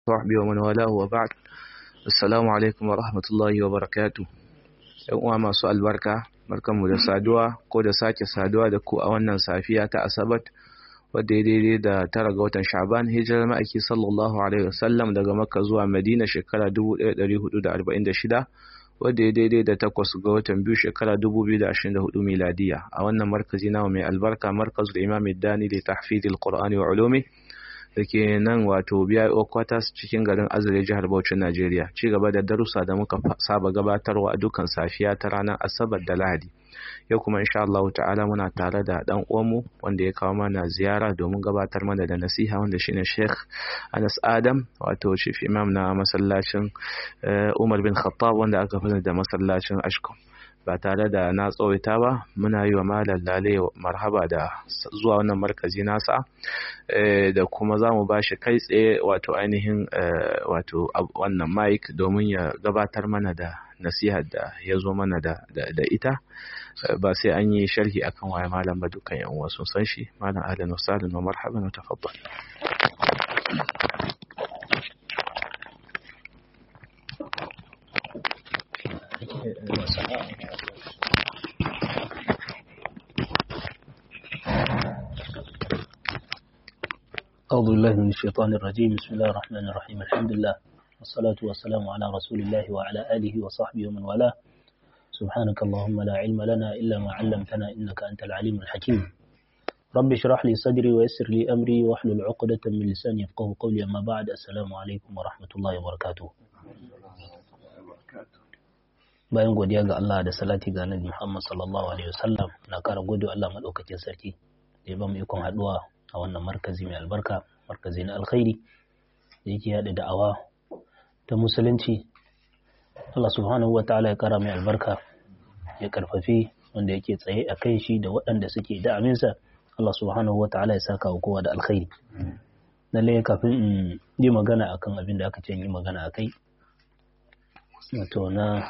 صحبه ومن والاه وبعد السلام alaikum wa rahmatullahi wa barakatu yan uwa masu albarka barkanmu da saduwa ko da sake saduwa da ku a wannan safiya ta asabat wadda ya daidai da tara ga watan sha'ban hijirar ma'aiki sallallahu alaihi wasallam daga makka zuwa madina shekara 1446 wadda ya daidai da takwas ga watan biyu shekara 2024 miladiya a wannan markazi nawa mai albarka markazul imam dani da tahfidil qur'ani wa ulumi da ke nan wato BIO quarters cikin garin Azare jihar Bauchi Najeriya ci gaba da darussa da muka saba gabatarwa a dukkan safiya ta ranar Asabar da Lahadi yau kuma insha Allah ta'ala muna tare da dan uwanmu wanda ya kawo mana ziyara domin gabatar mana da nasiha wanda shine Sheikh Anas Adam wato chief imam na masallacin Umar bin Khattab wanda aka fi da masallacin Ashkom ba tare da na tsawaita ba muna yi wa malam lale marhaba da zuwa wannan markazi nasa da kuma za mu ba shi kai tsaye wato ainihin wato wannan mic domin ya gabatar mana da nasihar da ya zo mana da ita ba sai an yi sharhi akan waye malam ba dukkan yan uwa sun san shi malam ahlan wa sahlan wa marhaban wa tafaddal أعوذ بالله من الشيطان الرجيم بسم الله الرحمن الرحيم الحمد لله والصلاة والسلام على رسول الله وعلى آله وصحبه ومن والاه سبحانك اللهم لا علم لنا إلا ما علمتنا إنك أنت العليم الحكيم رب اشرح لي صدري ويسر لي أمري واحلل عقدة من لساني يفقه قولي أما بعد السلام عليكم ورحمة الله وبركاته bayan godiya ga Allah da salati ga Annabi Muhammad sallallahu alaihi wasallam na kara gode Allah madaukakin sarki da ya ba mu ikon haduwa a wannan markazi mai albarka markazi na alkhairi da yake yada da'awa ta musulunci Allah subhanahu wa ta'ala ya kara mai albarka ya karfafi wanda yake tsaye a kai shi da waɗanda suke da'aminsa Allah subhanahu wa ta'ala ya saka wa kowa da alkhairi lalle kafin in yi magana akan abin da aka ce yi magana akai wato na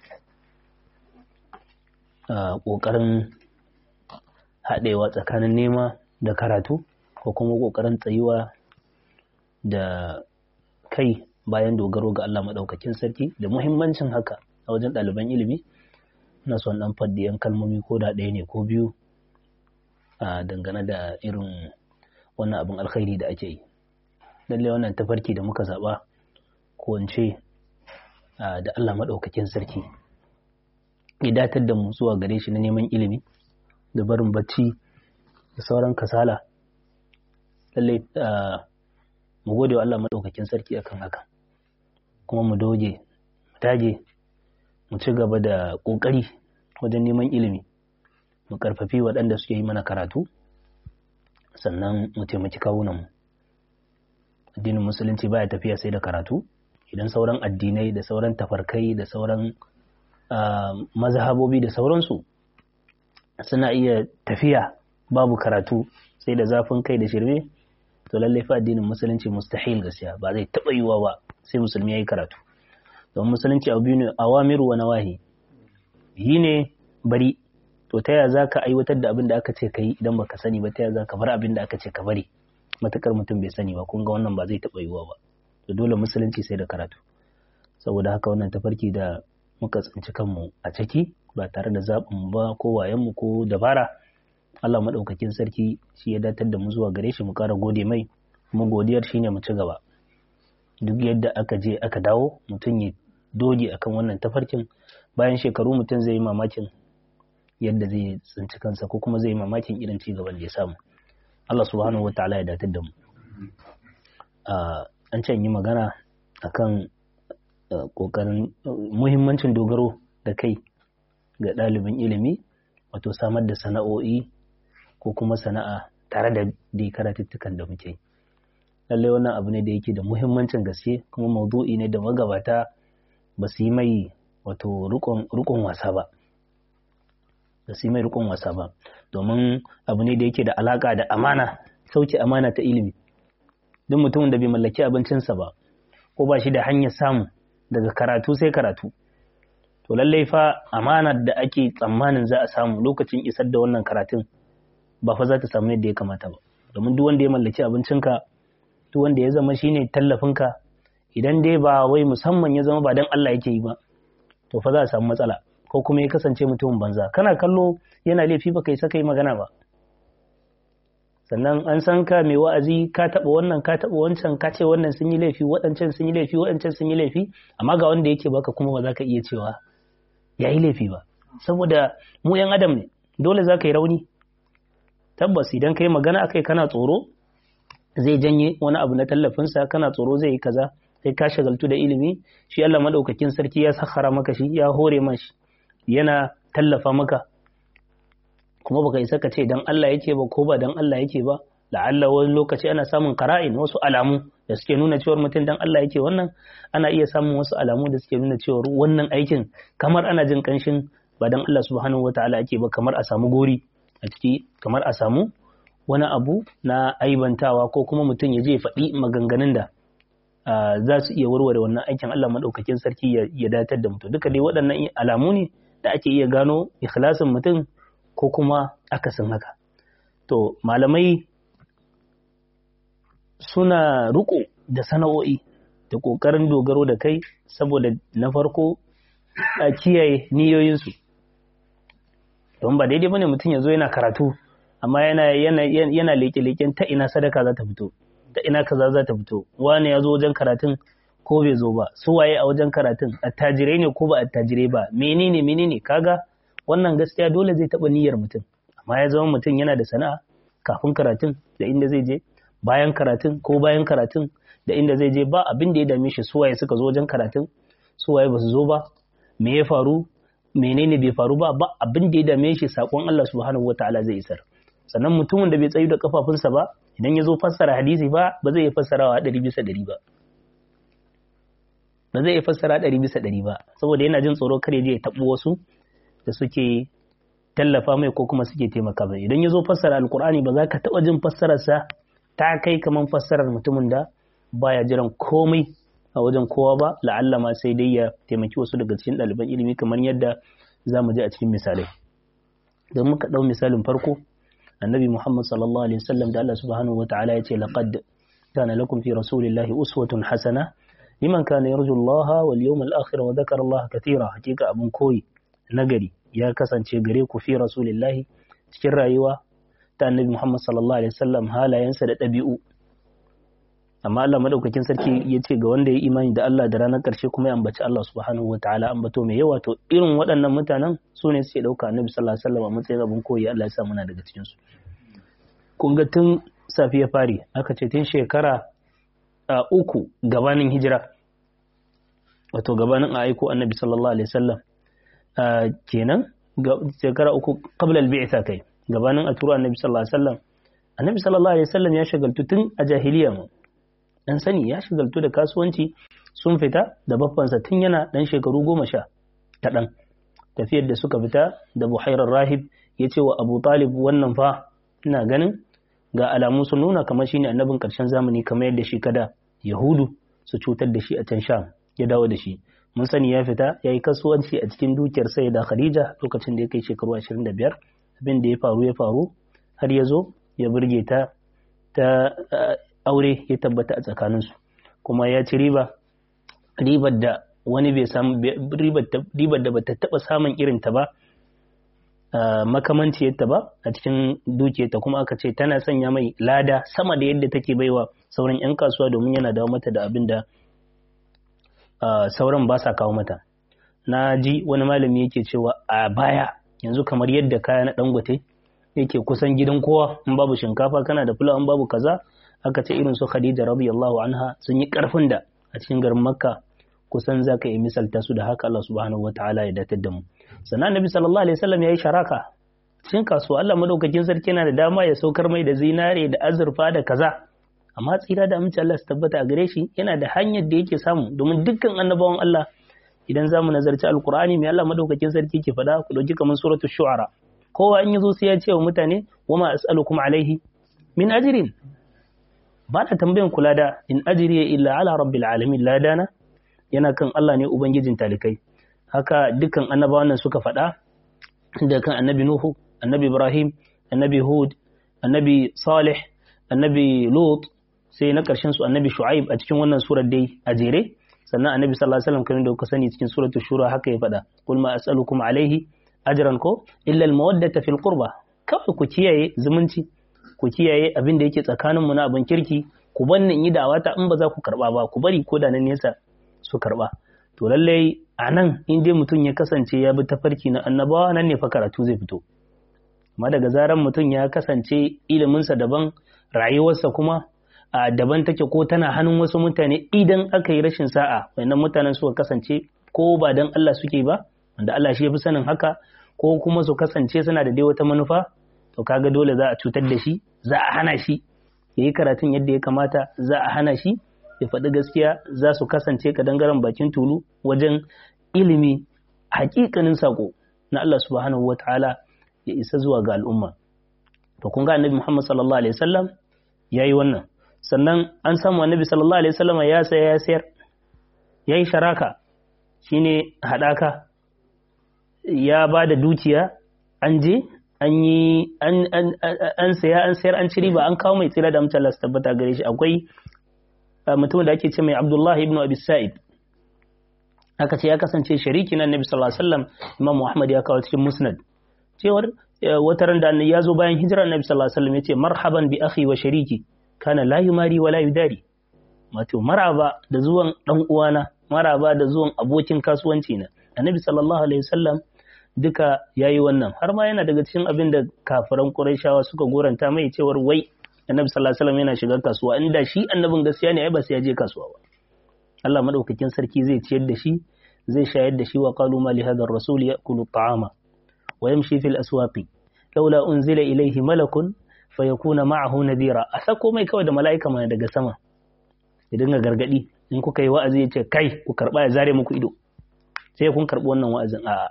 ƙoƙarin haɗewa tsakanin nema da karatu ko kuma ƙoƙarin tsayuwa da kai bayan dogaro ga Allah maɗaukakin sarki da muhimmancin haka a wajen ɗaliban ilimi na son ɗan faddi yan kalmomi ko da ɗaya ne ko biyu a dangane da irin wannan abin alkhairi da ake yi lallai wannan tafarki da muka zaɓa ko in ce da Allah maɗaukakin sarki ya datar da mu zuwa gare shi na neman ilimi da barin bacci da sauran kasala lallai mu gode wa Allah maɗaukakin sarki akan haka kuma mu doge mu dage mu ci gaba da ƙoƙari wajen neman ilimi mu ƙarfafi waɗanda suke yi mana karatu sannan mu taimaki kawunanmu addinin musulunci baya tafiya sai da karatu idan sauran addinai da sauran tafarkai da sauran mazhabobi da sauransu suna iya tafiya babu karatu sai da zafin kai da shirme to lallai fa addinin musulunci mustahil gaskiya ba zai taɓa yiwuwa ba sai musulmi ya yi karatu don musulunci abu biyu ne awamiru wa nawahi yi ne bari to ta yaya za ka aiwatar da abin da aka ce ka yi idan baka sani ba ta yaya za ka bar abin da aka ce ka bari matukar mutum bai sani ba kun ga wannan ba zai taɓa yiwuwa ba to dole musulunci sai da karatu saboda haka wannan tafarki da muka tsinci kanmu a ciki ba tare da zaɓin ba ko wayenmu ko dabara Allah maɗaukakin sarki shi ya datar da mu zuwa gare shi mu ƙara gode mai kuma godiyar shine mu ci gaba duk yadda aka je aka dawo mutum ya doge akan wannan tafarkin bayan shekaru mutum zai yi mamakin yadda zai tsinci kansa ko kuma zai yi mamakin irin ci gaban da ya samu Allah subhanahu wataala ya datar da mu an can yi magana akan kokarin muhimmancin dogaro da kai ga ɗalibin ilimi wato samar da sana'o'i ko kuma sana'a tare da dai karatuttukan da muke lallai wannan abu ne da yake da muhimmancin gaske kuma maudu'i ne da magabata ba su yi mai wato rukon wasa ba ba su yi mai rukon wasa ba domin abu ne da yake da alaka da amana sauke amana ta ilimi duk mutumin da bai mallaki abincinsa ba ko ba shi da hanyar samu daga karatu sai karatu to lallai fa amanar da ake tsammanin za a samu lokacin isar da wannan karatun ba fa za ta samu yadda ya kamata ba domin duk wanda ya mallaki abincinka duk wanda ya zama shine tallafinka idan dai ba wai musamman ya zama ba dan Allah yake yi ba to fa za a samu matsala ko kuma ya kasance mutumin banza kana kallo yana laifi ba kai saka yi magana ba sannan an san ka mai wa'azi ka taɓa wannan ka taɓa wancan ka ce wannan sun yi laifi waɗancan sun yi laifi waɗancan sun yi laifi amma ga wanda yake baka kuma ba za ka iya cewa ya yi laifi ba saboda mu yan adam ne dole za ka yi rauni tabbas idan ka yi magana akai kana tsoro zai janye wani abu na tallafinsa kana tsoro zai yi kaza sai ka shagaltu da ilimi shi Allah madaukakin sarki ya sakhara maka shi ya hore mashi yana tallafa maka kuma baka isa ka ce dan Allah yake ba ko ba dan Allah yake ba la'alla wani lokaci ana samun qara'in wasu alamu da suke nuna cewa mutum dan Allah yake wannan ana iya samun wasu alamu da suke nuna cewa wannan aikin kamar ana jin kanshin ba dan Allah subhanahu wataala yake ba kamar a samu gori a ciki kamar a samu wani abu na aibantawa ko kuma mutum ya je faɗi maganganun da za su iya warware wannan aikin Allah maɗaukakin sarki ya datar da mutum duka dai waɗannan alamu ne da ake iya gano ikhlasin mutum ko kuma akasin haka to malamai suna riko da sana'o'i da ƙoƙarin dogaro da kai saboda na farko a kiyaye niyoyinsu don ba daidai bane mutum ya zo yana karatu amma yana yana leke-leken ta ina sadaka za ta fito ta ina kaza za ta fito wani ya zo wajen karatun ko bai zo ba su waye a wajen karatun attajirai ne ko ba attajirai ba menene menene kaga wannan gaskiya dole zai taba niyyar mutum amma ya zama mutum yana da sana'a kafin karatun da inda zai je bayan karatun ko bayan karatun da inda zai je ba abin da ya dame shi su waye suka zo wajen karatun su waye ba su zo ba me ya faru menene bai faru ba ba abin da ya dame shi sakon Allah subhanahu wataala zai isar sannan mutumin da bai tsayu da kafafunsa ba idan ya zo fassara hadisi ba ba zai iya fassarawa ɗari bisa ɗari ba ba zai iya fassara ɗari bisa ɗari ba saboda yana jin tsoro kare ya taɓo wasu da suke tallafa mai ko kuma suke taimaka mai idan ya zo fassara alkur'ani ba za ka taɓa jin fassararsa ta kai kamar fassarar mutumin da baya jiran komai a wajen kowa ba la'alla ma sai dai ya taimaki wasu daga cikin ɗaliban ilimi kamar yadda za mu ji a cikin misalai don muka ɗau misalin farko annabi Muhammad sallallahu alaihi wasallam da Allah subhanahu wa ta'ala yace laqad kana lakum fi rasulillahi uswatun hasana liman kana yarju Allah wal yawmal akhir wa dhakara Allah katira hakika abun koyi nagari ya kasance gare ku fi rasulillahi cikin rayuwa ta annabi Muhammad sallallahu alaihi wasallam halayensa da ɗabi'u amma Allah madaukakin sarki ya ce ga wanda ya imani da Allah da ranar ƙarshe kuma ya ambaci Allah subhanahu wa ta'ala ambato mai yawa to irin waɗannan mutanen su ne suke ɗauka annabi sallallahu alaihi wasallam a matsayin abin koyi Allah ya sa muna daga cikin su kun ga tun safiya fari aka ce tun shekara a uku gabanin hijira wato gabanin a aiko annabi sallallahu alaihi wasallam kenan shekara uku qabla al-bi'tha kai gabanin a turo annabi sallallahu alaihi wasallam annabi sallallahu alaihi wasallam ya shagaltu tun a jahiliya mu dan sani ya shigaltu da kasuwanci sun fita da baffansa tun yana dan shekaru goma sha ta dan tafiyar da suka fita da buhairar rahib ya ce wa abu talib wannan fa ina ganin ga alamu sun nuna kamar shine annabin karshen zamani kamar yadda shi kada yahudu su cutar da shi a can sham ya dawo da shi mun sani ya fita ya yi kasuwanci a cikin dukiyar sai da khadija lokacin da ya kai shekaru 25 abin da ya faru ya faru har ya zo ya burge ta ta aure ya tabbata a tsakaninsu kuma ya ci riba ribar da wani bai samu ribar da bata taba samun irin ta ba makamanciyarta ba a cikin dukiyarta kuma aka ce tana sanya mai lada sama da yadda take baiwa sauran 'yan kasuwa domin yana dawo mata da abin da sauran ba sa kawo mata na ji wani malami yake cewa a baya yanzu kamar yadda kaya na dangote yake kusan gidan kowa in babu shinkafa kana da fulawa in babu kaza aka ce irin su Khadija radiyallahu anha sun yi karfin da a cikin garin Makka kusan zaka yi misalta su da haka Allah subhanahu wataala ya datar da mu sannan Nabi sallallahu alaihi wasallam yayi sharaka cikin kasuwa Allah madaukakin sarki yana da dama ya saukar mai da zinare da azurfa da kaza amma tsira da amince Allah su tabbata a gare shi yana da hanyar da yake samu domin dukkan annabawan Allah idan zamu nazarci alqur'ani mai Allah madaukakin sarki ke faɗa ku dauki kamar suratul shu'ara kowa in yazo sai ya ce wa mutane wama as'alukum alaihi min ajrin ba na tambayan kula da in ajriya illa ala rabbil alamin ladana yana kan Allah ne ubangijin talikai haka dukkan annabawan nan suka faɗa da kan annabi nuhu annabi ibrahim annabi hud annabi salih annabi lut sai na ƙarshen su annabi shu'aib a cikin wannan surar dai a jere sannan annabi sallallahu alaihi wasallam kamar da kuka sani cikin suratul shura haka ya faɗa qul ma as'alukum alaihi ajran ko illa al mawaddata fil qurba kawai ku kiyaye zumunci ku kiyaye abin da yake tsakanin mu na abin kirki ku banni in yi da'awata in ba za ku karba ba ku bari ko da nan nesa su karba to lallai a nan in dai mutum ya kasance ya bi tafarki na annabawa nan ne fa karatu zai fito amma daga zaran mutum ya kasance iliminsa daban rayuwarsa kuma a daban take ko tana hannun wasu mutane idan aka yi rashin sa'a wannan mutanen suka kasance ko ba dan Allah suke ba wanda Allah shi ya fi sanin haka ko kuma su kasance suna da dai wata manufa to kaga dole za a cutar da shi za a hana shi yayi karatun yadda ya kamata za a hana shi ya faɗi gaskiya za su kasance kadangaren bakin tulu wajen ilimi hakikanin sako na Allah subhanahu wataala ya isa zuwa ga al'umma to kun ga annabi Muhammad sallallahu alaihi wasallam yayi wannan sannan an samu annabi sallallahu alaihi wasallam ya saya ya sayar yayi sharaka shine hadaka ya ba da dukiya an je an yi an saya an sayar an ci riba an kawo mai tsira da mutala su tabbata gare shi akwai mutum da ake ce mai Abdullahi ibn Abi Sa'id aka ce ya kasance shariki na Annabi sallallahu alaihi wasallam Imam Muhammad ya kawo cikin Musnad cewar wata ran da ya zo bayan hijirar Annabi sallallahu alaihi wasallam yace marhaban bi akhi wa shariki kana la yumari wa la yudari wato maraba da zuwan dan uwana maraba da zuwan abokin kasuwanci na Annabi sallallahu alaihi wasallam duka yayi wannan har ma yana daga cikin abin da kafiran Qurayshawa suka goranta mai cewar wai Annabi sallallahu alaihi wasallam yana shiga kasuwa inda shi annabin gaskiya ne ai ba sai ya je kasuwa ba Allah madaukakin sarki zai ciyar da shi zai shayar da shi wa qalu ma li hadha ar-rasul ya'kulu at-ta'ama wa yamshi fil aswaqi laula unzila ilayhi malakun fayakuna ma'ahu nadira a sako mai kawai da mala'ika mana daga sama ya dinga gargadi in kuka yi wa'azi ya ce kai ku karba ya zare muku ido sai kun karbi wannan wa'azin a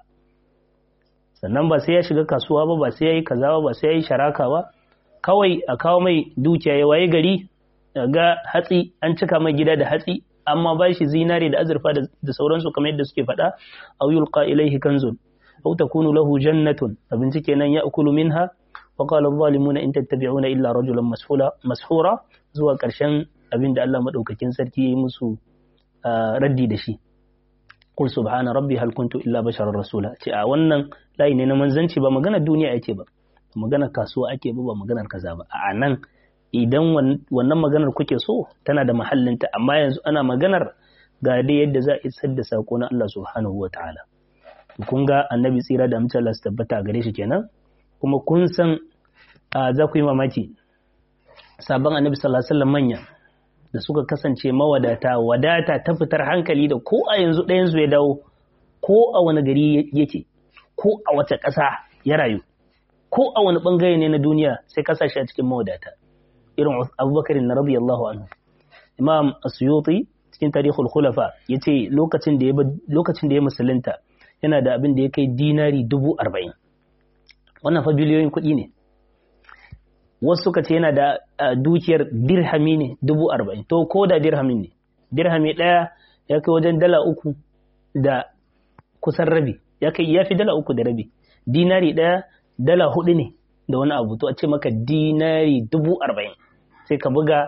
sannan ba sai ya shiga kasuwa ba ba sai ya yi kaza ba ba sai ya yi sharaka ba kawai a kawo mai dukiya ya waye gari ga hatsi an cika mai gida da hatsi amma ba shi zinare da azurfa da sauransu kamar yadda suke faɗa aw yulqa ilayhi kanzun aw takunu lahu jannatun abinci kenan ya'kulu minha wa qala adh-dhalimuna in tattabi'una illa rajulan masfula mashura zuwa ƙarshen abinda Allah madaukakin sarki yayi musu raddi da shi qul subhana rabbi hal kuntu illa basharar rasula ce a wannan layi ne na manzanci ba magana duniya ake ba magana kasuwa ake ba ba maganar kaza ba a nan idan wannan maganar kuke so tana da mahallinta amma yanzu ana maganar ga dai yadda za a isar da sako na Allah subhanahu wa ta'ala kun ga annabi tsira da amince Allah su tabbata gare shi kenan kuma kun san za ku yi mamaki sabon annabi sallallahu alaihi wasallam manya da suka kasance mawadata wadata ta fitar hankali da ko a yanzu ɗayan su ya dawo ko a wani gari yake ko a wace ƙasa ya rayu ko a wani ɓangare ne na duniya sai kasashe a cikin mawadata irin abubakar na radiyallahu anhu imam asuyuti cikin tarihul khulafa ya ce lokacin da ya musulunta yana da abin da ya kai dinari dubu arba'in wannan fa biliyoyin kuɗi ne wasu suka ce yana da dukiyar dirhami ne dubu arba'in to ko da dirhamin ne dirhami ɗaya ya kai wajen dala uku da kusan rabi ya kai ya fi dala uku da rabi dinari ɗaya dala hudu ne da wani abu to a ce maka dinari dubu arba'in sai ka buga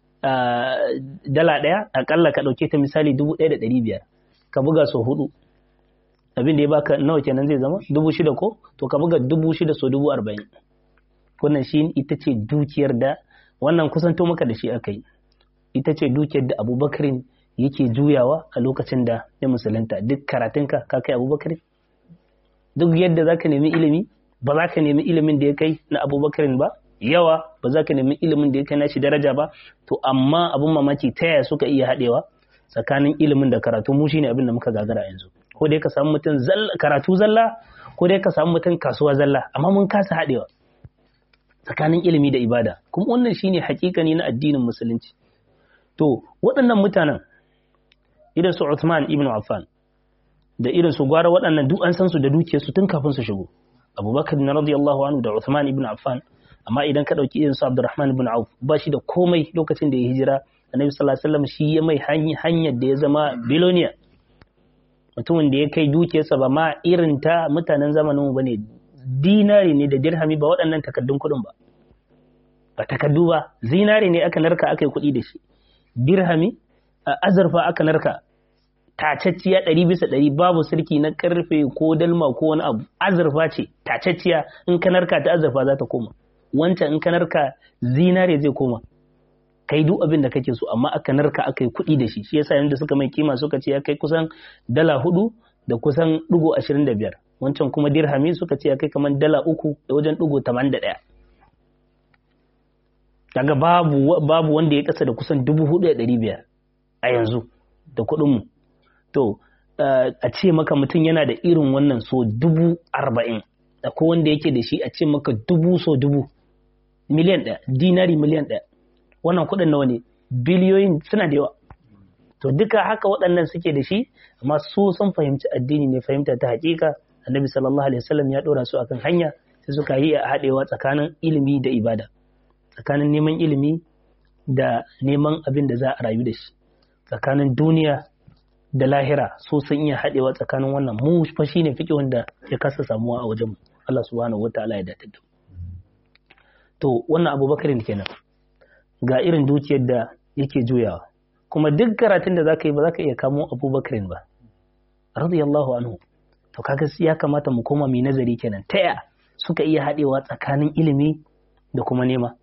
dala ɗaya akalla ka ɗauke ta misali dubu ɗaya da ɗari biyar ka buga sau hudu abin da ya baka nawa kenan zai zama dubu shida ko to ka buga dubu shida sau dubu arba'in wannan shi ita ce dukiyar da wannan kusanto maka da shi aka yi ita ce dukiyar da abubakarin yake juyawa a lokacin da ya musulunta duk karatunka ka kai abubakarin duk yadda za ka nemi ilimi ba za ka nemi ilimin da ya kai na abubakarin ba yawa ba za ka nemi ilimin da ya kai nashi daraja ba to amma abin mamaki ta yaya suka iya haɗewa tsakanin ilimin da karatu mu shine abin da muka gagara yanzu ko dai ka samu mutum karatu zalla ko dai ka samu mutum kasuwa zalla amma mun kasa haɗewa tsakanin ilimi da ibada kuma wannan shine hakikani na addinin musulunci to waɗannan mutanen irin su Uthman ibn Affan da irin su gwara waɗannan duk an san su da dukiyarsu tun kafin su shigo abubakar na radiyallahu anhu da Uthman ibn Affan amma idan ka dauki irin su Abdurrahman ibn Auf ba shi da komai lokacin da ya hijira Annabi sallallahu alaihi wasallam shi ya mai hanyar da ya zama biloniya mutumin da ya kai dukiyarsa ba ma irin ta mutanen zamanin mu bane dinari ne da dirhami ba waɗannan takaddun kuɗin ba ba takardu ba zinare ne aka narka aka yi kuɗi da shi dirhami azurfa aka narka tacacciya ɗari bisa ɗari babu sirki na karfe ko dalma ko wani abu azurfa ce tacacciya in ka narka ta azurfa za ta koma wancan in ka narka zinare zai koma kai duk abin da kake so amma aka narka aka yi kuɗi da shi shi yasa yanda suka mai kima suka ce ya kai kusan dala hudu da kusan ɗigo ashirin da biyar wancan kuma dirhami suka ce ya kai kamar dala uku da wajen ɗigo tamanin da ɗaya daga babu babu wanda ya kasa da kusan dubu hudu da ɗari biyar a yanzu da kuɗinmu to a ce maka mutum yana da irin wannan so dubu arba'in akwai wanda yake da shi a ce maka dubu so dubu miliyan ɗaya dinari miliyan ɗaya wannan kuɗin nawa ne biliyoyin suna da yawa to duka haka waɗannan suke da shi amma su sun fahimci addini ne fahimta ta haƙiƙa annabi sallallahu alaihi wasallam ya ɗora su akan hanya sai suka yi a haɗewa tsakanin ilimi da ibada tsakanin neman ilimi da neman abin da za a rayu da shi tsakanin duniya da lahira so sun iya haɗewa tsakanin wannan mu fa shine fiƙi wanda ya kasa samuwa a wajen Allah subhanahu wataala ya datar da to wannan abubakarin kenan ga irin dukiyar da yake juyawa kuma duk karatun da zaka yi ba zaka iya kamo abubakarin ba radiyallahu anhu to kaga ya kamata mu koma mai nazari kenan ta ya suka iya haɗewa tsakanin ilimi da kuma nema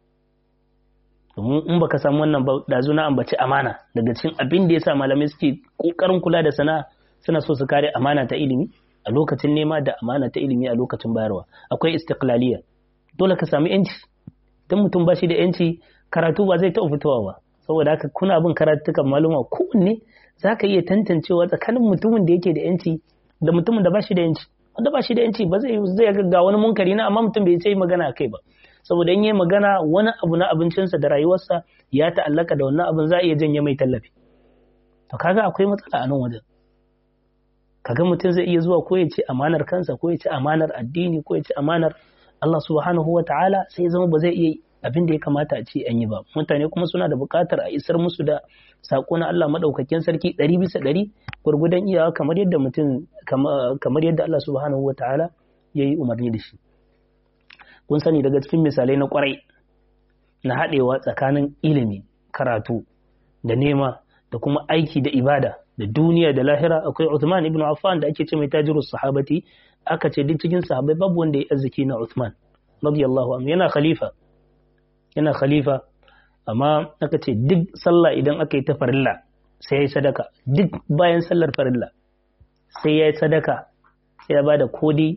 domin in baka samu wannan ba dazu na ambaci amana daga cikin abin da yasa malamai suke kokarin kula da sana'a suna so su kare amana ta ilimi a lokacin nema da amana ta ilimi a lokacin bayarwa akwai istiqlaliya dole ka samu yanci dan mutum ba shi da yanci karatu ba zai taɓa fitowa ba saboda haka kuna bin karatukan maluma kowanne za ka iya tantancewa tsakanin mutumin da yake da yanci da mutumin da ba shi da yanci wanda ba shi da yanci ba zai zai ga wani munkari na amma mutum bai sai magana kai ba saboda in yi magana wani abu na abincinsa da rayuwarsa ya ta'allaka da wannan abin za a iya janye mai tallafi to kaga akwai matsala a nan wajen kaga mutum zai iya zuwa ko ya ci amanar kansa ko ya ci amanar addini ko ya ci amanar Allah subhanahu wa ta'ala sai zama ba zai iya abin da ya kamata a ce an yi ba mutane kuma suna da buƙatar a isar musu da saƙo na Allah maɗaukakin sarki ɗari bisa ɗari gwargwadon iyawa kamar yadda mutum kamar yadda Allah subhanahu wa ta'ala ya yi umarni da shi kun sani daga cikin misalai na ƙwarai na haɗewa tsakanin ilimi karatu da nema da kuma aiki da ibada da duniya da lahira akwai Uthman ibn Affan da ake ce mai tajirus sahabati aka ce duk cikin sahabbai babu wanda ya arziki na Uthman radiyallahu anhu yana khalifa yana khalifa amma aka ce duk sallah idan aka yi ta farilla sai ya yi sadaka duk bayan sallar farilla sai ya yi sadaka sai ya bada ko dai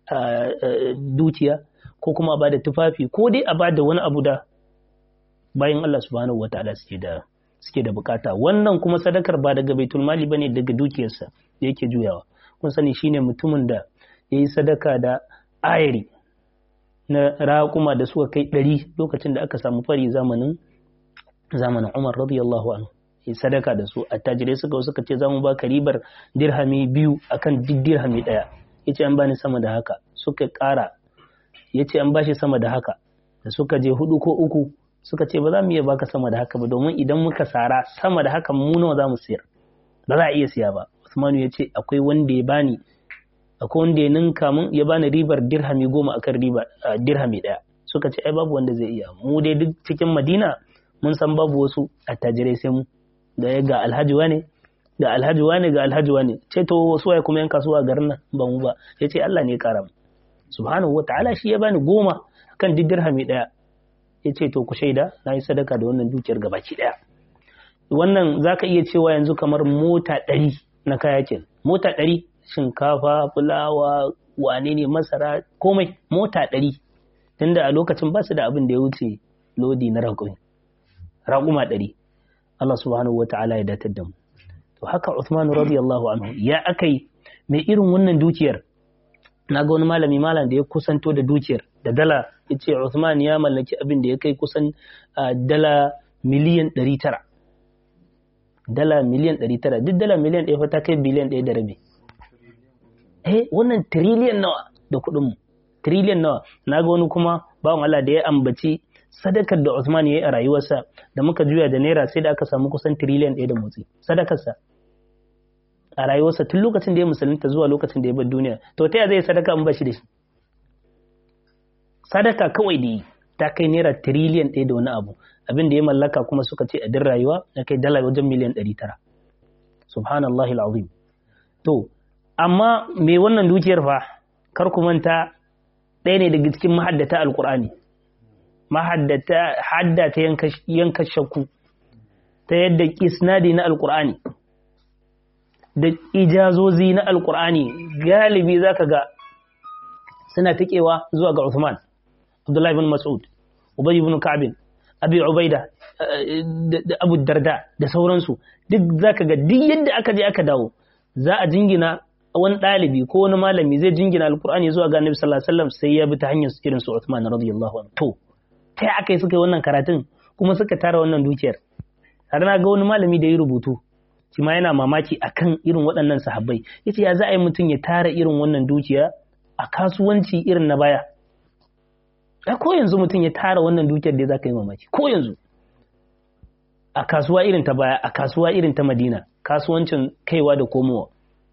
dukiya ko kuma a bada tufafi ko dai a bada wani abu da bayan Allah subhanahu wa ta'ala suke da suke da bukata wannan kuma sadakar ba daga baitul mali bane daga dukiyarsa da yake juyawa kun sani shine mutumin da yayi sadaka da ayari na raƙuma da suka kai ɗari lokacin da aka samu fari zamanin zamanin Umar radiyallahu anhu yi sadaka da su attajirai suka suka ce zamu baka ribar dirhami biyu akan duk dirhami ɗaya yace an bani sama da haka suka ƙara yace an bashi sama da haka da suka je hudu ko uku suka ce ba za mu iya baka sama da haka ba domin idan muka sara sama da haka mu nawa za mu siyar ba za a iya siya ba Usmanu ya ce akwai wanda ya bani akwai wanda ya ninka mun ya bani ribar dirhami goma akan riba dirhami ɗaya suka ce ai babu wanda zai iya mu dai duk cikin madina mun san babu wasu attajirai sai mu da ya ga alhaji wane ga alhaji wane ga alhaji wane ce to wasu waye kuma yan kasuwa a garin nan ba mu ba ya ce Allah ne ya kara mu subhanahu wataala shi ya bani goma kan duk dirhami ɗaya ya ce to ku shaida na yi sadaka da wannan dukiyar gabaki ɗaya wannan zaka iya cewa yanzu kamar mota ɗari na kayakin mota ɗari shinkafa, fulawa, wane ne masara, komai mota ɗari. Tunda a lokacin ba su da abin da ya wuce lodi na raƙumi. Raƙuma ɗari. Allah subhanahu wa ta'ala ya datar da mu. To haka Uthman radiyallahu anhu ya akai mai irin wannan dukiyar. Na ga wani malami malam da ya kusanto da dukiyar da dala ya ce Uthman ya mallaki abin da ya kai kusan dala miliyan ɗari tara. Dala miliyan ɗari tara, duk dala miliyan ɗaya fa ta kai biliyan ɗaya da rabi. eh wannan tiriliyan nawa da kuɗin mu tiriliyan nawa na ga wani kuma bawan Allah da ya ambaci sadakar da Usman ya yi a rayuwarsa da muka juya da naira sai da aka samu kusan tiriliyan ɗaya da motsi sadakarsa a rayuwarsa tun lokacin da ya musulunta zuwa lokacin da ya bar duniya to ta zai sadaka in ba shi da shi sadaka kawai da yi ta kai naira tiriliyan ɗaya da wani abu abin da ya mallaka kuma suka ce a din rayuwa ya kai dala wajen miliyan ɗari tara subhanallahi al'azim to amma me wannan dukiyar fa kar ku manta ɗaya ne daga cikin mahaddata alƙur'ani mahaddata hadda ta yanka shakku ta yadda isnadi na alƙur'ani da ijazozi na alƙur'ani galibi zaka ga suna tikewa zuwa ga Uthman Abdullahi bin Mas'ud Ubay ibn Ka'b Abi Ubaida da Abu Darda da sauransu duk zaka ga duk yadda aka je aka dawo za a jingina wani ɗalibi ko wani malami zai jingina alkur'ani zuwa ga annabi sallallahu alaihi wasallam sai ya bi ta hanyar irin su Uthman radiyallahu anhu to ta aka yi suka yi wannan karatun kuma suka tara wannan dukiyar har na ga wani malami da ya rubutu shi ma yana mamaki akan irin waɗannan sahabbai yace ya za a yi mutum ya tara irin wannan dukiya a kasuwanci irin na baya a ko yanzu mutum ya tara wannan dukiyar da za ka yi mamaki ko yanzu a kasuwa irin ta baya a kasuwa irin ta madina kasuwancin kaiwa da komowa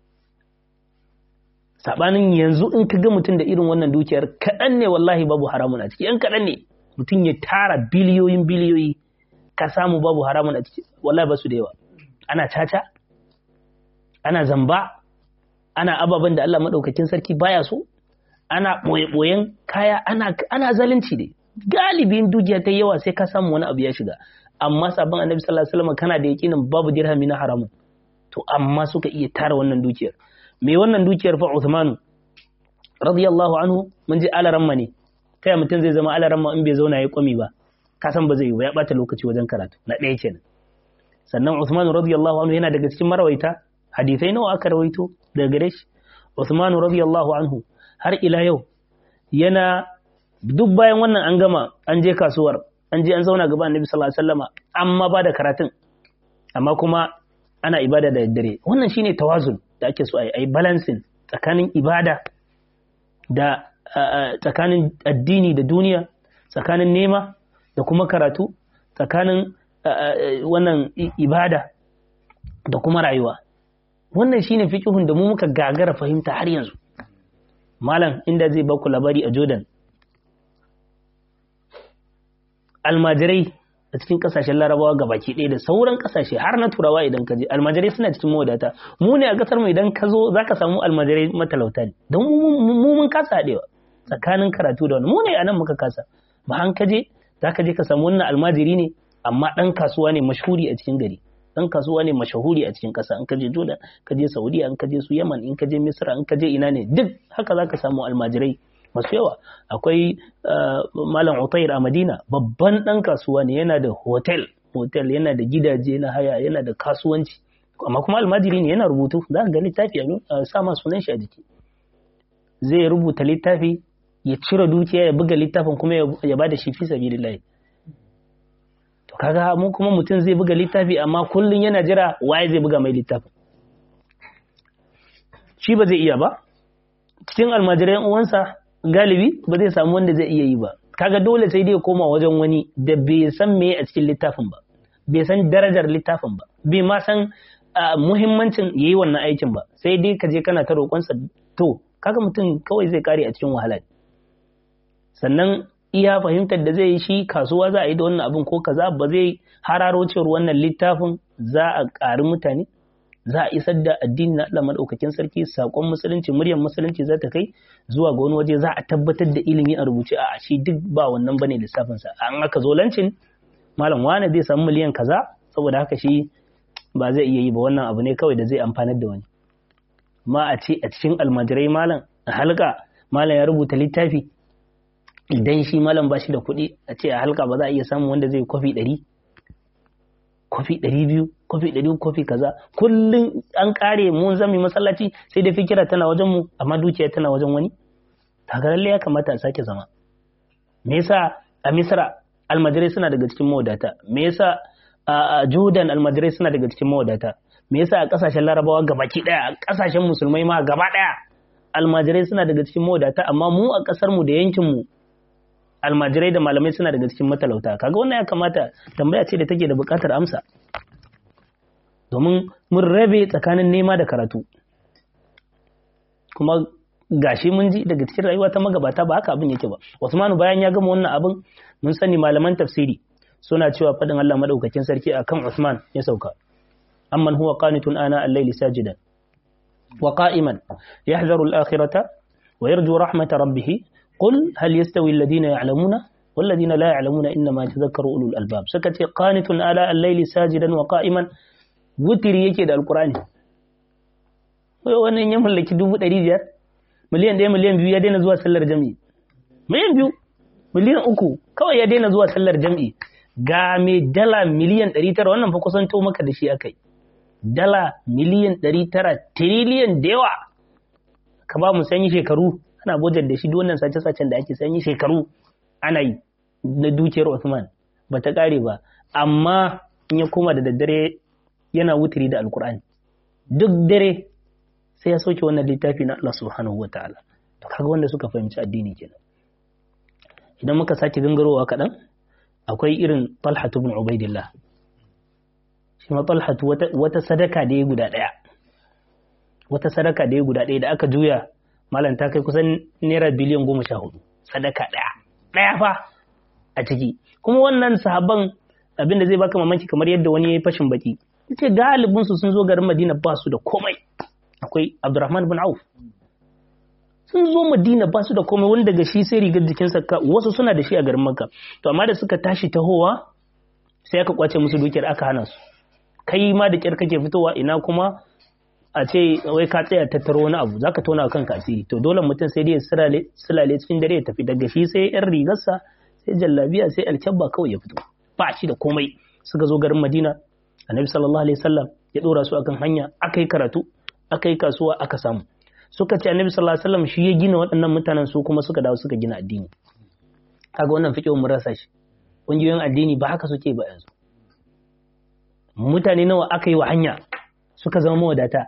sabanin yanzu in ka ga mutum da irin wannan dukiyar kaɗan ne wallahi babu haramun a ciki yan kaɗan ne mutum ya tara biliyoyin biliyoyi ka samu babu haramun a ciki wallahi ba su da yawa ana caca ana zamba ana ababen da Allah maɗaukakin sarki baya so ana ɓoye-ɓoyen kaya ana, ana zalunci ne galibin dukiya ta yawa sai ka samu wani abu ya shiga amma sabon annabi sallallahu alaihi wasallam kana da yakinin babu dirhami na haramun to amma suka iya tara wannan dukiyar me wannan dukiyar fa Uthmanu radiyallahu anhu mun ji alaramma ne kai mutum zai zama alaramma in bai zauna ya kwami ba ka san ba zai yi ba ya bata lokaci wajen karatu na ɗaya kenan sannan Uthmanu radiyallahu anhu yana daga cikin marawaita hadisai nawa aka rawaito daga gare shi Uthmanu radiyallahu anhu har ila yau yana duk bayan wannan an gama an je kasuwar an je an zauna gaba annabi sallallahu alaihi wasallama amma ba da karatun amma kuma ana ibada da daddare wannan shine tawazun da ake so a yi balancing tsakanin ibada da tsakanin addini da duniya tsakanin nema da kuma karatu tsakanin wannan ibada da kuma rayuwa wannan shine fiqhun da mu muka gagara fahimta har yanzu malam inda zai baku labari a Jordan almajirai a cikin kasashen larabawa ga baki ɗaya da sauran kasashe har na turawa idan ka je almajirai suna cikin mawadata mu ne a kasar mu idan ka zo za ka samu almajirai matalauta ne don mu mun kasa haɗewa tsakanin karatu da wani mu ne a nan muka kasa ba an ka je za ka je ka samu wannan almajiri ne amma ɗan kasuwa ne mashhuri a cikin gari ɗan kasuwa ne mashahuri a cikin ƙasa in ka je Jordan ka je Saudiya in ka je su Yaman in ka je Misra in ka je ina ne duk haka za ka samu almajirai masu yawa akwai malam Utair a Madina babban ɗan kasuwa ne yana da hotel hotel yana da gidaje na haya yana da kasuwanci amma kuma almajiri ne yana rubutu za ka ga littafi a sa ma sunan shi a jiki zai rubuta littafi ya cire dukiya ya buga littafin kuma ya ba da shi fi sabilillah to kaga mu kuma mutum zai buga littafi amma kullun yana jira waye zai buga mai littafin shi ba zai iya ba cikin almajiran uwansa galibi ba zai samu wanda zai iya yi ba kaga dole sai dai koma wajen wani da bai san me a cikin littafin ba bai san darajar littafin ba bai ma san muhimmancin yayi wannan aikin ba sai dai ka je kana ta roƙonsa to kaga mutum kawai zai kare a cikin wahala sannan iya fahimtar da zai yi shi kasuwa za a yi da wannan abin ko kaza ba zai hararo cewar wannan littafin za a ƙari mutane za a isar da addini na Allah madaukakin sarki sakon musulunci muryar musulunci za ta kai zuwa ga wani waje za a tabbatar da ilimi a rubuce a shi duk ba wannan bane lissafin sa an aka zo lancin malam wani zai samu miliyan kaza saboda haka shi ba zai iya yi ba wannan abu ne kawai da zai amfanar da wani ma a ce a cikin almajirai malam a halka malam ya rubuta littafi idan shi malam ba shi da kuɗi a ce a halka ba za a iya samun wanda zai kwafi ɗari kwafi ɗari biyu kwafi ɗari kwafi kaza kullum an ƙare mun zami masallaci sai da fikira tana wajen mu amma dukiya tana wajen wani kaga lalle ya kamata a sake zama me yasa a misra almajirai suna daga cikin mawadata me yasa a jordan almajirai suna daga cikin mawadata me yasa a kasashen larabawa gabaki daya a kasashen musulmai ma gaba daya almajirai suna daga cikin mawadata amma mu a kasar mu da yankin mu almajirai da malamai suna daga cikin matalauta kaga wannan ya kamata tambaya ce da take da bukatar amsa domin mun rabe tsakanin nema da karatu kuma gashi mun ji daga cikin rayuwa ta magabata ba haka abin yake ba Usmanu bayan ya gama wannan abin mun sani malaman tafsiri suna cewa fadin Allah madaukakin sarki akan Uthman ya sauka amman huwa qanitun ana al-layli sajidan wa qa'iman yahdharu al-akhirata wa yarju rahmata rabbih qul hal yastawi alladhina ya'lamuna والذين لا يعلمون إنما يتذكر أولو الألباب سكت قانت آلاء الليل ساجدا وقائما wutiri yake da alkurani wannan ya mallaki dubu ɗari biyar miliyan ɗaya miliyan biyu ya daina zuwa sallar jam'i miliyan biyu miliyan uku kawai ya daina zuwa sallar jam'i ga mai dala miliyan ɗari tara wannan fa kusanto maka da shi akai dala miliyan ɗari tara tiriliyan da yawa ka ba mu sanyi shekaru ana bojar da shi duk wannan sace-sacen da ake sanyi shekaru ana yi na dukiyar Usman ba ta ƙare ba amma in ya koma da daddare yana wutiri da alkur'ani duk dare sai ya soke wannan littafi na Allah subhanahu wa ta'ala to kaga wanda suka fahimci addini kenan idan muka sake gangarowa kaɗan akwai irin talhatu ibn ubaidillah shi ma talhatu wata sadaka da ya guda ɗaya wata sadaka da ya guda ɗaya da aka juya malam ta kai kusan naira biliyan goma sha hudu sadaka ɗaya ɗaya fa a ciki kuma wannan sahabban abin da zai baka mamaki kamar yadda wani ya yi fashin baki yace galibin su sun zo garin Madina ba su da komai akwai Abdurrahman bin Auf sun zo Madina ba su da komai wanda daga shi sai rigar jikinsa ka wasu suna da shi a garin Makka to amma da suka tashi tahowa sai aka kwace musu dukiyar aka hana su kai ma da kyar kake fitowa ina kuma a ce wai ka tsaya tattaro wani abu zaka tona kanka asiri to dole mutum sai dai ya silale cikin dare ya tafi daga shi sai yan rigarsa sai jallabiya sai alkyabba kawai ya fito ba shi da komai suka zo garin Madina annabi sallallahu alaihi wasallam ya dora su akan hanya aka yi karatu aka yi kasuwa aka samu suka ce annabi sallallahu alaihi wasallam shi ya gina waɗannan mutanen su kuma suka dawo suka gina addini kaga wannan fiqh mun rasa shi ƙungiyoyin addini ba haka suke ba yanzu mutane nawa aka yi wa hanya suka zama mawadata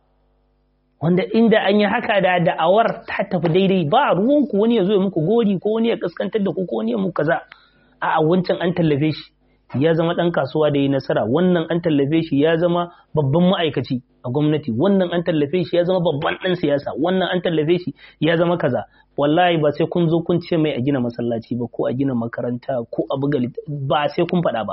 wanda inda an yi haka da da'awar ta tafi daidai ba ruwanku wani ya zo ya muku gori ko wani ya kaskantar da ku ko wani ya muku kaza a wancan an tallafe shi ya zama ɗan kasuwa da yi nasara wannan an tallafe shi ya zama babban ma'aikaci a gwamnati wannan an tallafe shi ya zama babban ɗan siyasa wannan an tallafe shi ya zama kaza wallahi ba sai kun zo kun ce mai a gina masallaci ba ko a gina makaranta ko a buga ba sai kun faɗa ba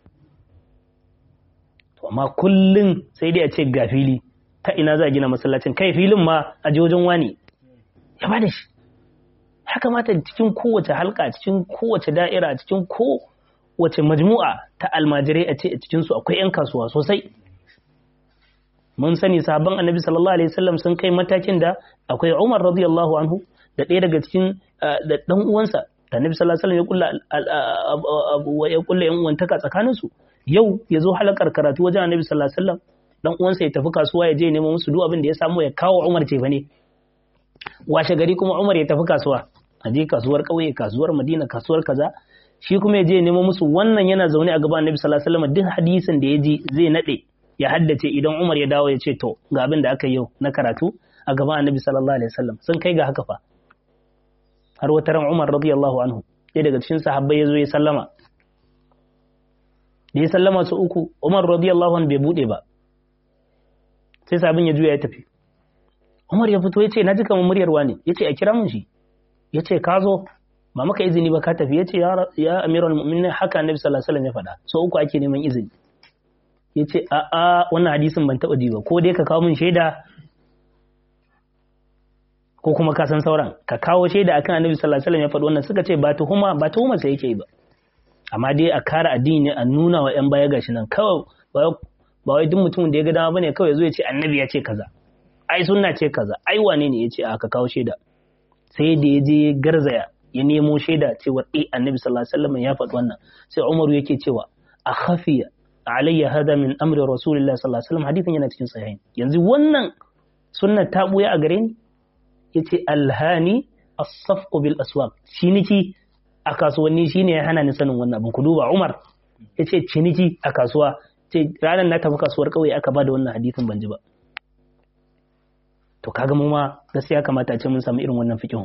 to amma kullum sai dai a ce ga fili ta ina za a gina masallacin kai filin ma a wajen wani ya ba da shi ya kamata cikin kowace halka cikin kowace da'ira cikin ko wace majmu'a ta almajirai a ce a cikinsu akwai 'yan kasuwa sosai mun sani sabon annabi sallallahu alaihi wasallam sun kai matakin da akwai umar radiyallahu anhu da ɗaya daga cikin da ɗan uwansa da annabi sallallahu alaihi wasallam ya kulla ya kulla yan uwantaka tsakanin su yau ya zo halakar karatu wajen annabi sallallahu alaihi wasallam dan uwansa ya tafi kasuwa ya je nemo musu duk abin da ya samu ya kawo umar ce ne washe gari kuma umar ya tafi kasuwa a je kasuwar ƙauye kasuwar madina kasuwar kaza shi kuma ya je nemo musu wannan yana zaune a gaban annabi sallallahu alaihi wasallam duk hadisin da ya ji zai nade ya haddace idan Umar ya dawo ya ce to ga abin da aka yi yau na karatu a gaban annabi sallallahu alaihi wasallam sun kai ga haka fa har wata ran Umar radiyallahu anhu ɗaya daga cikin sahabbai ya zo ya sallama da ya sallama su uku Umar radiyallahu anhu bai bude ba sai sabin ya juya ya tafi Umar ya fito ya ce na ji kamar muryar wani ya ce a kira mun shi ya ce ka zo ba maka izini ba ka tafi ya ce ya amiral mu'minin haka annabi sallallahu alaihi wasallam ya faɗa so uku ake neman izini ya ce a a wannan hadisin ban taɓa ji ba ko dai ka kawo min shaida ko kuma ka san sauran ka kawo shaida akan annabi sallallahu alaihi wasallam ya faɗi wannan suka ce ba tuhuma ba tuhuma sai yake ba amma dai a kare addini a nuna wa yan baya gashi nan kawai ba wai duk mutumin da ya ga dama bane kawai zo ya ce annabi ya ce kaza ai sunna ce kaza ai wane ne ya ce a ka kawo shaida sai da ya je garzaya ya nemo shaida cewa eh annabi sallallahu alaihi wasallam ya faɗi wannan sai Umaru yake cewa a khafiya alayya hada min amri rasulillahi sallallahu alaihi wasallam hadithin yana cikin sahihin yanzu wannan sunna ta buya a gare ni yace alhani as-safqu bil aswaq ciniki a kasuwanni shine ya hana ni sanin wannan abin ku duba Umar yace ciniki a kasuwa ce ranar na tafi kasuwar kauye aka bada wannan hadithin ban ji ba to kaga mu ma gaskiya kamata a ce mun samu irin wannan fiqhun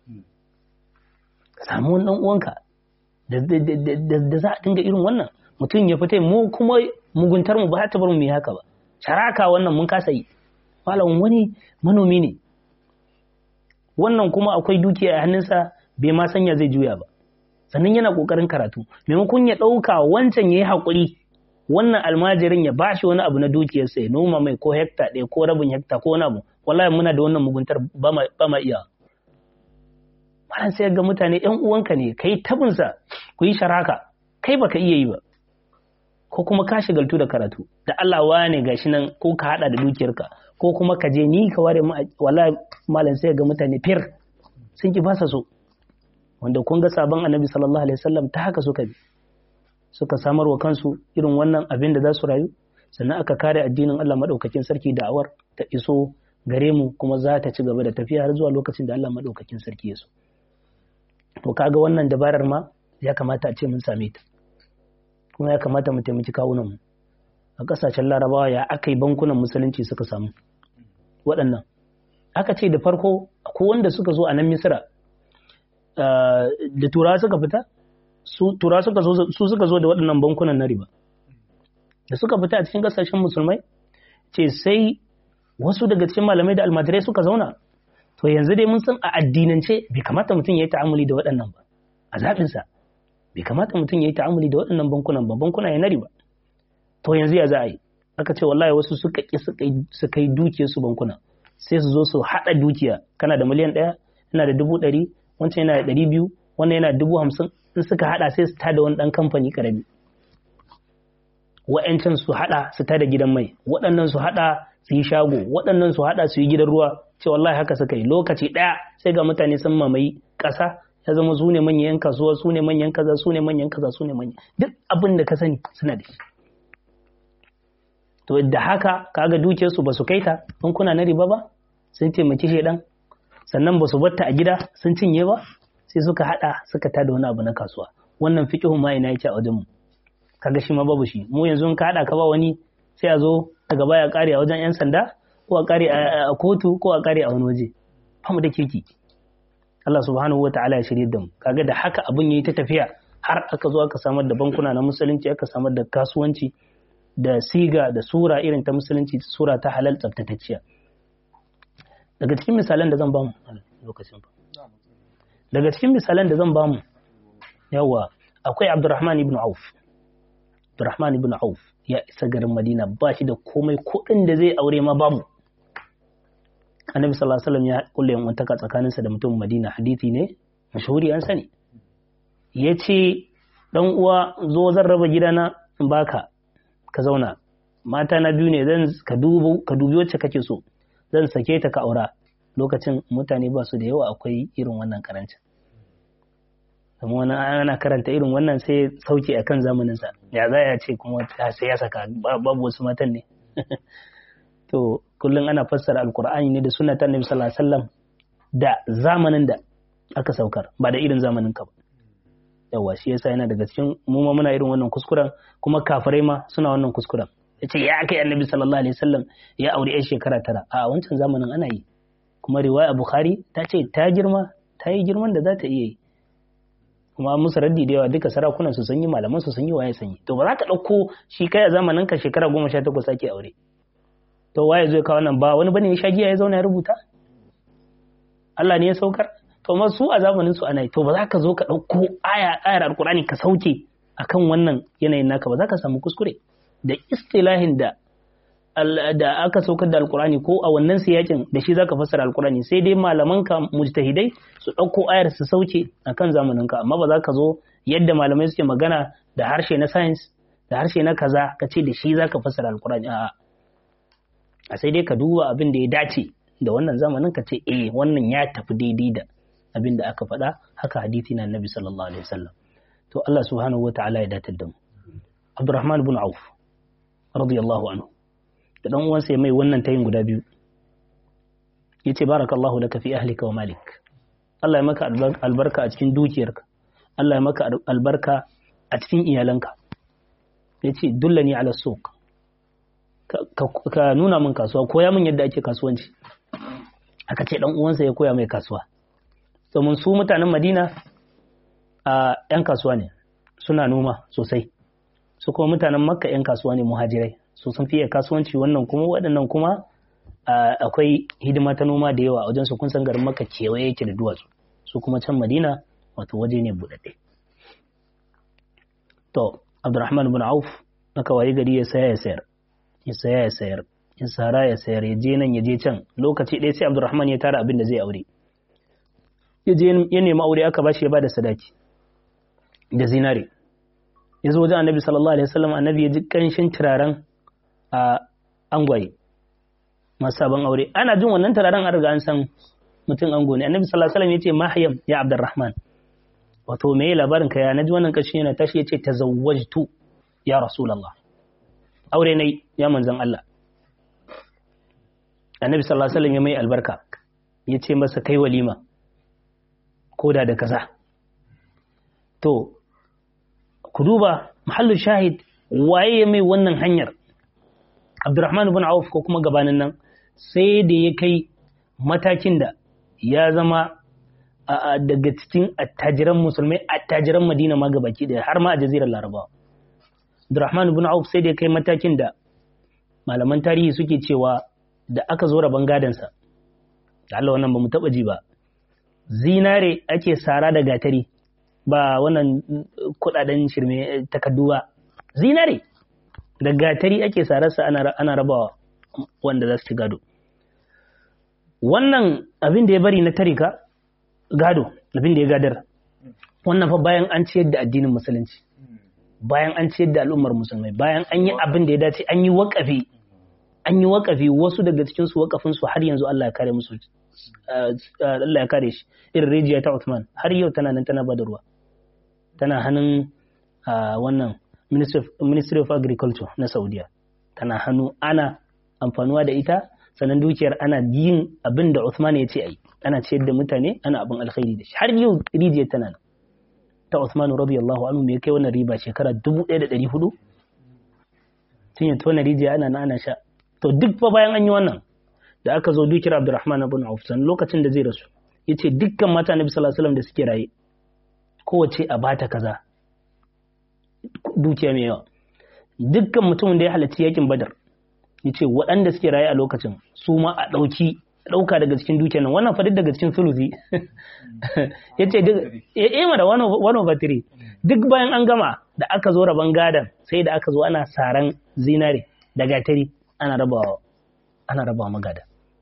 samu wani dan uwanka da za a dinga irin wannan mutum ya fita mu kuma muguntar mu ba ta bar mu yi haka ba sharaka wannan mun kasa yi malam wani manomi ne wannan kuma akwai dukiya a hannunsa bai ma sanya zai juya ba sannan yana kokarin karatu maimakon ya ɗauka wancan ya yi haƙuri wannan almajirin ya bashi wani abu na dukiyarsa ya noma mai ko hekta ɗaya ko rabin hekta ko wani abu wallahi muna da wannan muguntar ba ma iya malam sai ga mutane ƴan uwanka ne kai tabinsa ku yi sharaka kai baka iya yi ba ko kuma ka shigaltu da karatu da Allah wane gashi nan ko ka hada da dukiyarka ko kuma ka je ni ka ware wallahi malam sai ga mutane fir sun ki basa so wanda kun ga sabon annabi sallallahu alaihi wasallam ta haka suka bi suka samar wa kansu irin wannan abin da za su rayu sannan aka kare addinin Allah madaukakin sarki da awar ta iso gare mu kuma za ta ci gaba da tafiya har zuwa lokacin da Allah madaukakin sarki ya so to kaga wannan dabarar ma ya kamata a ce mun same ta kuma ya kamata mu taimaki kawunan mu a kasashen larabawa ya aka yi bankunan musulunci suka samu waɗannan aka ce da farko ko wanda suka zo a nan misira da turawa suka fita su turawa suka zo su suka zo da waɗannan bankunan na riba da suka fita a cikin kasashen musulmai ce sai wasu daga cikin malamai da almajirai suka zauna to yanzu dai mun san a addinance bai kamata mutum ya yi ta'amuli da waɗannan ba a zaɓinsa bai kamata mutum ya yi ta'amuli da waɗannan bankunan ba bankuna ya na riba to yanzu ya za a yi aka ce wallahi wasu suka ƙi suka yi dukiyar su bankuna sai su zo su haɗa dukiya kana da miliyan ɗaya yana da dubu ɗari wancan yana da ɗari biyu wannan yana da dubu hamsin in suka haɗa sai su tada wani ɗan kamfani ƙarami wa'yancan su haɗa su tada gidan mai waɗannan su haɗa su yi shago waɗannan su haɗa su yi gidan ruwa ce wallahi haka suka yi lokaci ɗaya sai ga mutane sun mamaye ƙasa ya zama su ne manyan kasuwa su ne manyan kaza su ne manyan kaza su ne manyan duk abin da ka sani suna da shi to da haka kaga dukiyarsu ba su kai ta bankuna na riba ba sun taimaki shaidan sannan ba su batta a gida sun cinye ba sai suka hada suka tada wani abu na kasuwa wannan fiqhu ma ina yake a wajen mu kaga shi ma babu shi mu yanzu ka hada ka ba wani sai a zo daga baya kare a wajen yan sanda ko a kare a kotu ko a kare a wani waje ba mu da kirki Allah subhanahu wa ta'ala ya shirye da mu kaga da haka abin yayi ta tafiya har aka zo aka samar da bankuna na musulunci aka samar da kasuwanci da siga da sura irin ta musulunci sura ta halal tsaftatacciya daga cikin misalan da zan bamu lokacin ba daga cikin misalan da zan bamu yawa akwai Abdurrahman ibn Auf Abdurrahman ibn Auf ya isa garin Madina ba shi da komai kuɗin da zai aure ma babu Annabi sallallahu alaihi wasallam ya kulle yan wantaka tsakaninsa da mutum Madina hadisi ne mashhuri an sani yace dan uwa zo zan raba gidana in baka ka zauna mata na biyu ne zan ka dubu ka dubi wacce kake so zan sake ta ka aura lokacin mutane ba su da yawa akwai irin wannan karancin kuma wani ana karanta irin wannan sai sauke a kan zamaninsa ya za ya ce kuma sai ya saka babu wasu matan ne to kullum ana fassara alkur'ani ne da sunnata annabi sallallahu alaihi wasallam da zamanin da aka saukar ba da irin zamanin ka ba yawa shi yasa yana daga cikin mu ma muna irin wannan kuskuren kuma kafirai ma suna wannan kuskuren yace ya kai annabi sallallahu alaihi wasallam ya aure yan shekara tara a wancan zamanin ana yi kuma riwaya bukhari ta ce ta girma ta yi girman da za ta iya yi kuma musu raddi da yawa duka sarakunan su sun yi malaman su sun yi waye sun yi to ba za ka ɗauko shi kai a zamanin ka shekara goma sha takwas ake aure to waye zai kawo nan ba wani bane ya sha giya ya zauna ya rubuta Allah ne ya saukar to ma su a zamanin su ana yi to ba za ka zo ka ɗauko aya ayar alkurani ka sauke akan wannan yanayin naka ba za ka samu kuskure da istilahin da da aka saukar da alkurani ko a wannan siyakin da shi zaka fassara alkurani sai dai malaman ka mujtahidai su ɗauko ayar su sauke akan zamanin ka amma ba za ka zo yadda malamai suke magana da harshe na science da harshe na kaza ka ce da shi zaka fassara alkurani a'a a sai dai ka duba abin da ya dace da wannan zamanin ka ce eh wannan ya tafi daidai da abin da aka faɗa haka hadisi na annabi sallallahu alaihi wasallam to Allah subhanahu wataala ya datar da mu Abdurrahman ibn Auf radiyallahu anhu da dan uwansa ya mai wannan tayin guda biyu yace barakallahu laka fi ahlika wa malik Allah ya maka albarka a cikin dukiyarka Allah ya maka albarka a cikin iyalanka yace dullani ala suq ka nuna min kasuwa koya min yadda ake kasuwanci aka ce dan uwansa ya koya mai kasuwa domin su mutanen Madina a yan kasuwa ne suna noma sosai su kuma mutanen Makka yan kasuwa ne muhajirai su sun fiye kasuwanci wannan kuma waɗannan kuma akwai hidima ta noma da yawa a wajen su kun san garin Makka kewaye yake da duwatsu su kuma can Madina wato waje ne buɗaɗɗe to Abdurrahman ibn Auf aka waye gari ya saya ya sayar ya saya ya sayar ya sara ya sayar ya je nan ya je can lokaci ɗaya sai Abdurrahman ya tara abin da zai aure ya je ya nemi aure aka bashi ya bada sadaki da zinare ya zo wajen annabi sallallahu alaihi wasallam annabi ya ji kanshin turaren a angwaye masu sabon aure ana jin wannan turaren an riga an san mutum ango ne annabi sallallahu alaihi wasallam ya ce mahyam ya abdurrahman wato me labarin ka ya naji wannan kashi yana tashi ya ce tazawwajtu ya rasulullah aure ne ya manzon Allah annabi sallallahu alaihi wasallam ya mai albarka ya ce masa kai walima koda da kaza to ku duba mahallin shahid waye ya mai wannan hanyar abdurrahman ibn auf ko kuma gabanin nan sai da ya kai matakin da ya zama daga cikin attajiran musulmai attajiran madina ma gabaki daya har ma a jazirar larabawa abdurrahman ibn auf sai da ya kai matakin da malaman tarihi suke cewa da aka zo rabon gadansa da Allah wannan ba mu taba ji ba zinare ake sara da gatari ba wannan kudaden shirme takaddu ba zinare da gatari ake sararsa ana rabawa wanda za su ci gado wannan abin da ya bari na tarika gado abin da ya gadar wannan fa bayan an ciyar da addinin musulunci bayan an ciyar da al'ummar musulmai bayan an yi abin da ya dace an yi wakafi an yi wakafi wasu daga cikin su wakafin su har yanzu Allah ya kare musu Allah ya kare shi irin rijiya ta Uthman har yau tana nan tana bada ruwa tana hannun wannan Ministry of Agriculture na Saudiya tana hannu ana amfanuwa da ita sannan dukiyar ana yin abin da Uthman ya ce a yi ana ciyar da mutane ana abin alkhairi da shi har yau rijiyar tana nan ta Uthman radiyallahu anhu me kai wannan riba shekara 1400 tun ya tona rijiya ana na ana sha to duk fa bayan an yi wannan da aka zo dukiyar Abdurrahman ibn Auf san lokacin da zai rasu yace dukkan mata Nabi sallallahu alaihi wasallam da suke raye kowace a bata kaza dukiya mai yawa dukkan mutumin da ya halarci yakin Badar yace waɗanda suke raye a lokacin su ma a ɗauki ɗauka daga cikin dukiyar nan wannan fadin daga cikin sulusi yace duk eh mana one over three duk bayan an gama da aka zo raban gadan sai da aka zo ana saran zinare da gatari ana rabawa ana rabawa magada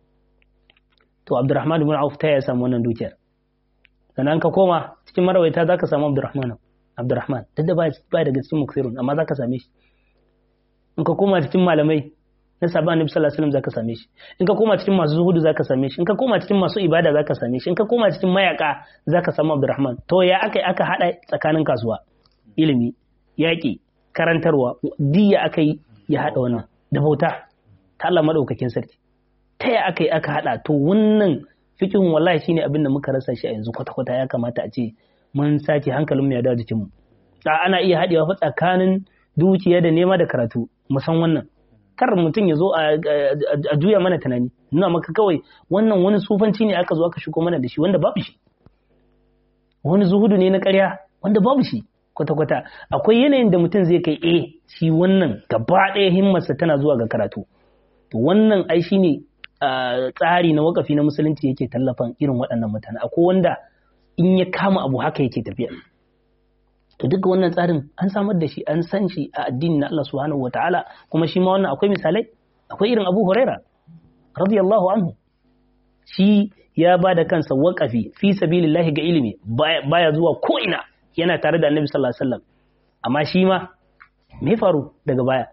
to Abdurrahman ibn Auf ta ya samu wannan dukiyar sannan ka koma cikin marawaita zaka samu Abdurrahman Abdurrahman duk da ba daga cikin muksirun amma zaka same shi in ka koma cikin malamai na sabon annabi sallallahu alaihi wasallam zaka same shi in ka koma cikin masu zuhudu zaka same shi in ka koma cikin masu ibada zaka same shi in ka koma cikin mayaka zaka samu Abdurrahman to ya aka aka hada tsakanin kasuwa ilimi yaki karantarwa diya aka yi ya hada wannan da bauta ta Allah madaukakin sarki ta ya aka yi aka hada to wannan fikihun wallahi shine abin da muka rasa shi a yanzu kwata kwata ya kamata a ce mun sake hankalin mu ya dawo jikin mu ana iya hadewa fa tsakanin dukiya da nema da karatu mu san wannan kar mutum ya zo a juya mana tunani nuna maka kawai wannan wani sufanci ne aka zo aka shigo mana da shi wanda babu shi wani zuhudu ne na ƙarya wanda babu shi kwata-kwata akwai yanayin da mutum zai kai eh shi wannan gaba ɗaya himmarsa tana zuwa ga karatu to wannan ai shi ne tsari na wakafi na musulunci yake tallafan irin waɗannan mutane akwai wanda in ya kama abu haka yake tafiya to duka wannan tsarin an samar da shi an san shi a addini na Allah subhanahu wataala kuma shi ma wannan akwai misalai akwai irin Abu Huraira radiyallahu anhu shi ya ba da kansa waƙafi fi sabilillahi ga ilimi baya zuwa ko ina yana tare da Annabi sallallahu alaihi wasallam amma shi ma me faru daga baya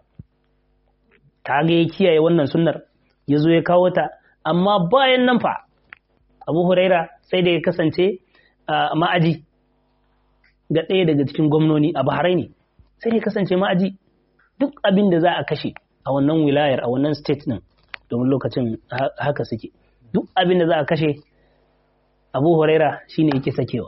ta ga ya kiyaye wannan sunnar ya zo ya kawo ta amma bayan nan fa Abu Huraira sai da ya kasance ma'aji ga ɗaya daga cikin gwamnoni a Bahrain sai dai kasance ma'aji duk abin da za a kashe a wannan wilayar a wannan state din domin lokacin haka suke duk abin da za a kashe Abu Huraira shine yake sakewa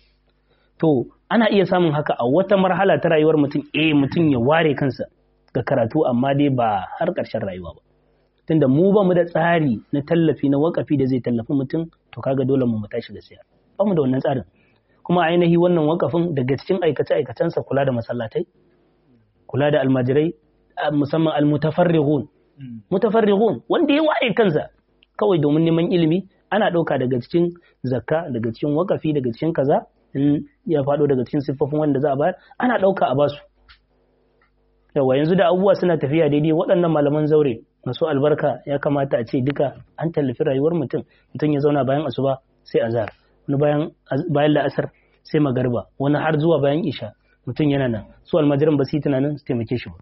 to ana iya samun haka a wata marhala ta rayuwar mutum eh mutum ya ware kansa ga karatu amma dai ba har ƙarshen rayuwa ba tunda mu ba mu da tsari na tallafi na wakafi da zai tallafi mutum to kaga dole mu mu tashi da siya ba mu da wannan tsarin kuma ainihi wannan wakafin daga cikin aikace-aikacensa kula da masallatai kula da almajirai musamman almutafarrighun mutafarrighun wanda ya ware kansa kawai domin neman ilimi ana ɗauka daga cikin zakka daga cikin wakafi daga cikin kaza in ya faɗo daga cikin siffofin wanda za a bayar ana ɗauka a basu yawa yanzu da abubuwa suna tafiya daidai waɗannan malaman zaure masu albarka ya kamata a ce duka an tallafi rayuwar mutum mutum ya zauna bayan asuba sai azhar wani bayan bayan la'asar sai magarba wani har zuwa bayan isha mutum yana nan su almajiran ba su yi tunanin su taimake shi ba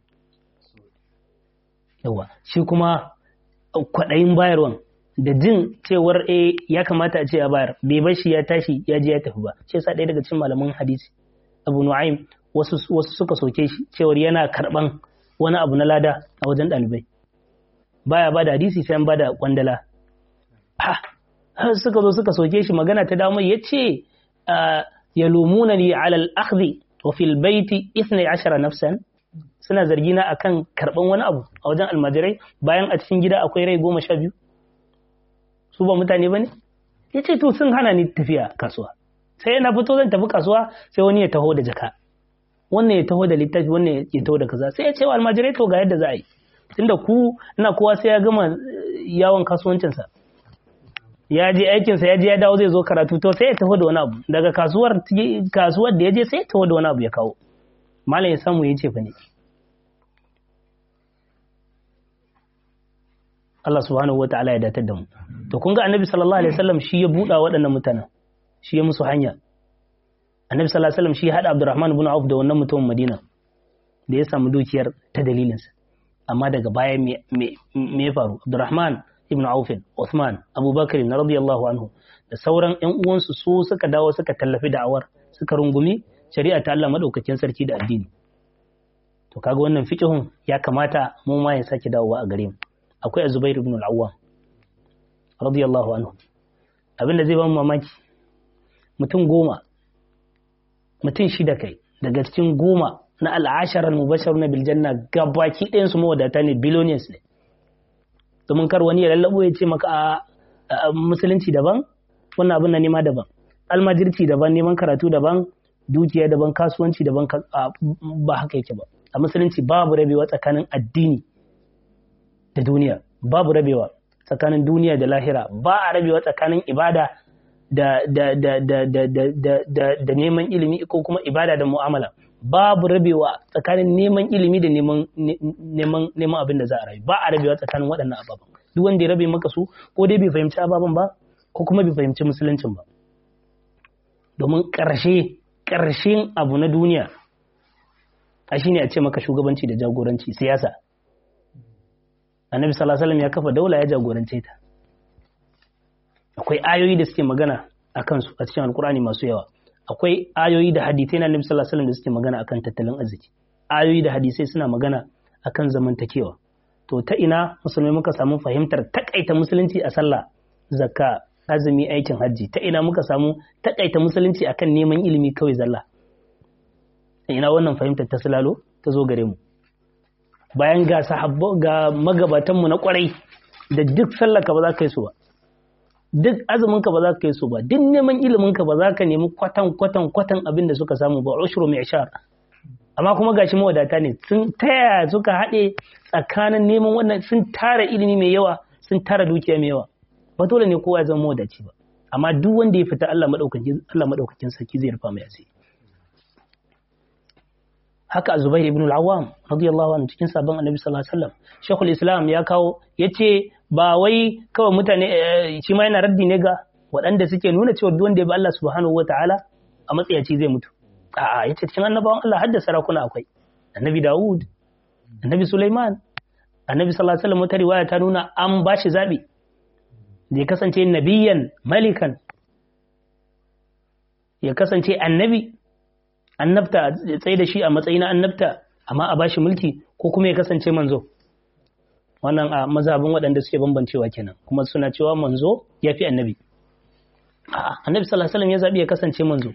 yawa shi kuma kwaɗayin bayarwan da jin cewar e ya kamata a ce a bayar bai bar shi ya tashi ya je ya tafi ba shi yasa ɗaya daga cikin malaman hadisi abu nu'aym wasu wasu suka soke shi cewar yana karban wani abu na lada a wajen ɗalibai baya ba da hadisi sai an ba da kwandala ha suka zo suka soke shi magana ta damu ya ce ya lumuna ni ala al-akhdhi wa fil baiti 12 nafsan suna zargina akan karban wani abu a wajen almajirai bayan a cikin gida akwai rai goma sha biyu su ba mutane ba ne ya ce to sun hana ni tafiya kasuwa sai na fito zan tafi kasuwa sai wani ya taho da jaka wannan ya taho da littafi wannan ya taho da kaza sai ya ce wa almajirai to ga yadda za a yi tunda ku ina kowa sai ya gama yawon kasuwancinsa ya je aikinsa ya je ya dawo zai zo karatu to sai ya taho da wani abu daga kasuwar kasuwar da ya je sai ya taho da wani abu ya kawo malam ya samu ya ce fa ne Allah subhanahu wa ta'ala ya datar da mu to kun ga annabi sallallahu alaihi wasallam shi ya buɗa waɗannan mutanen shi ya musu hanya annabi sallallahu alaihi wasallam shi ya haɗa Abdurrahman ibn Auf da wannan mutumin Madina da ya samu dukiyar ta dalilinsa amma daga baya me ya faru Abdurrahman ibn Auf Uthman Abubakar radiyallahu anhu da sauran ƴan uwansu su suka dawo suka tallafi da'awar suka rungumi shari'a ta Allah madaukakin sarki da addini to kaga wannan fiqhun ya kamata mu ma ya sake dawowa a gare mu akwai Zubair ibn al-Awwam radiyallahu anhu abinda zai ba mu mamaki mutum goma mutum shida kai daga cikin goma na al'ashara mubashar na biljanna gabaki ɗayan su mawadata ne billionaires ne domin kar wani ya lallabo ya ce maka a musulunci daban wannan abin na nema daban almajirci daban neman karatu daban dukiya daban kasuwanci daban ba haka yake ba a musulunci babu rabewa tsakanin addini da duniya babu rabewa tsakanin duniya da lahira ba a rabewa tsakanin ibada da da da da da da da da da neman ilimi ko kuma ibada da mu'amala babu rabewa tsakanin neman ilimi da neman neman neman abin da za a rayu ba a rabewa tsakanin waɗannan ababen duk wanda ya rabe maka su ko dai bai fahimci ababen ba ko kuma bai fahimci musuluncin ba domin ƙarshe ƙarshen abu na duniya a shine a ce maka shugabanci da jagoranci siyasa annabi sallallahu alaihi wasallam ya kafa daula ya jagorance ta akwai ayoyi da suke magana a kansu a cikin alkurani masu yawa akwai ayoyi da hadisai na annabi sallallahu alaihi wasallam da suke magana akan tattalin arziki ayoyi da hadisai suna magana akan zamantakewa to ta ina musulmai muka samu fahimtar takaita musulunci a sallah zakka azumi aikin hajji ta ina muka samu takaita musulunci akan neman ilimi kawai zalla ina wannan fahimtar ta sulalo ta zo gare mu bayan ga sahabbo ga magabatanmu na kwarai da duk sallaka ba za ka yi su ba duk azuminka ba za ka yi su ba duk neman iliminka ba za ka nemi kwatan kwatan kwatan abin da suka samu ba ushru mai shar amma kuma gashi mawadata ne sun taya suka haɗe tsakanin neman wannan sun tara ilimi mai yawa sun tara dukiya mai yawa ba dole ne kowa ya zama mawadaci ba amma duk wanda ya fita Allah madaukakin Allah madaukakin sarki zai rufa mai asiri haka Zubair ibn al-Awwam radiyallahu anhu cikin sabon Annabi sallallahu alaihi wasallam Sheikhul Islam ya kawo yace ba wai kawai mutane shi ma yana raddi ne ga waɗanda suke nuna cewa duk wanda ya bi Allah subhanahu wataala a matsayaci zai mutu a'a yace cikin annabawan Allah hadda sarakuna akwai Annabi Dawud Annabi Sulaiman Annabi sallallahu alaihi wasallam wata riwaya ta nuna an bashi zabi da ya kasance nabiyan malikan ya kasance annabi annabta ya tsaye da shi a matsayi na annabta amma a bashi mulki ko kuma ya kasance manzo wannan a mazhabin waɗanda suke bambancewa kenan kuma suna cewa manzo ya fi annabi annabi sallallahu alaihi wasallam ya zabi ya kasance manzo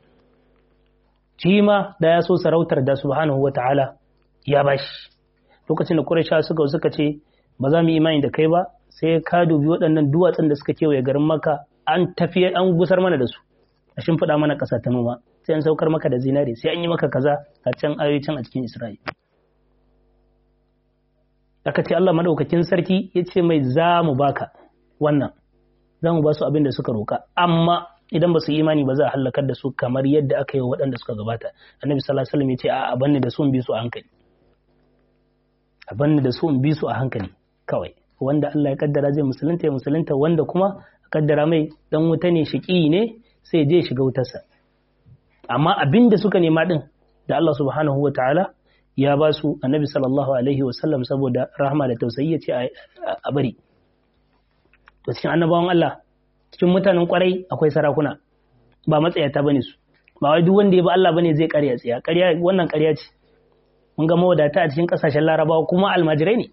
shi ma da ya so sarautar da subhanahu wata'ala ya bashi lokacin da Quraysh suka suka ce ba za mu yi imani da kai ba sai ka dubi waɗannan duwatsun da suka kewaye garin Makka an tafiye an gusar mana da su a shimfiɗa mana ƙasa ta noma sai an saukar maka da zinare sai an yi maka kaza a can ayoyi can a cikin Isra'ila aka ce Allah madaukakin sarki ya ce mai za mu baka wannan za mu ba su abin da suka roka amma idan ba su imani ba za a halakar da su kamar yadda aka yi wa waɗanda suka gabata annabi sallallahu alaihi wasallam ya ce a banne da sun bi su a hankali a banni da su in bi su a hankali kawai wanda Allah ya kaddara zai musulunta ya musulunta wanda kuma kaddara mai dan wuta ne shiki ne sai je shiga wutarsa amma abin da suka nema din da Allah subhanahu wa ta'ala ya ba su annabi sallallahu alaihi wa sallam saboda rahama da tausayi ya ce a bari to cikin annabawan Allah cikin mutanen kwarai akwai sarakuna ba matsayata bane su ba wai duk wanda ya bi Allah bane zai ƙarya tsaya ƙarya wannan ƙarya ce mun ga mawadata a cikin ƙasashen Larabawa kuma almajirai ne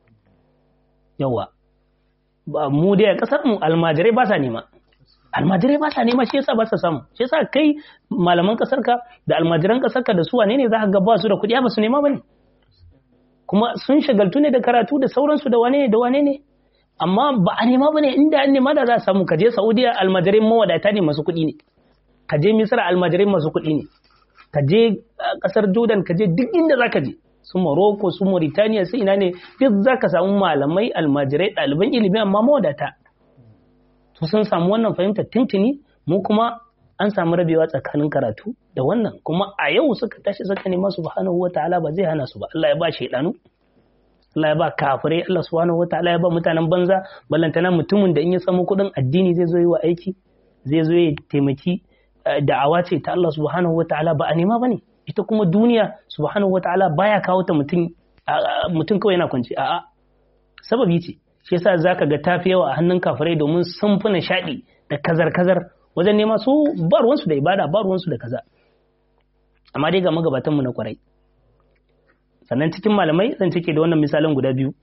yawa ba mu dai a ƙasar mu almajirai ba sa nema almajirai ba sa nema shi yasa ba sa samu shi yasa kai malaman ƙasar ka da almajiran ƙasar ka da su wane ne za ka ga ba su da kuɗi ba su nema bane kuma sun shagaltu ne da karatu da sauransu da wane ne da wane ne amma ba a nema bane inda an nema da za a samu ka je Saudiya almajirai mawadata ne masu kuɗi ne ka je Misra almajirai masu kuɗi ne ka je ƙasar Jordan ka je duk inda za ka je su Morocco su Mauritania su ina ne duk za ka samu malamai almajirai ɗaliban ilimi amma mawadata to sun samu wannan fahimtar tintini mu kuma an samu rabewa tsakanin karatu da wannan kuma a yau suka tashi suka nema subhanahu wataala ba zai hana su ba Allah ya ba shaidanu Allah ya ba kafirai Allah subhanahu wataala ya ba mutanen banza ballantana mutumin da in ya samu kuɗin addini zai zo yi wa aiki zai zo ya taimaki da'awa ce ta Allah subhanahu wataala ba a nema bane ita kuma duniya subhanahu wataala baya kawo ta mutum mutum kawai yana kwance a'a sababi ce shi yasa zaka ga tafi yawa a hannun kafirai domin sun fi nishaɗi da kazar-kazar wajen nema su ba ruwansu da ibada ba ruwansu da kaza amma dai ga magabatanmu na kwarai sannan cikin malamai zan cike da wannan misalan guda biyu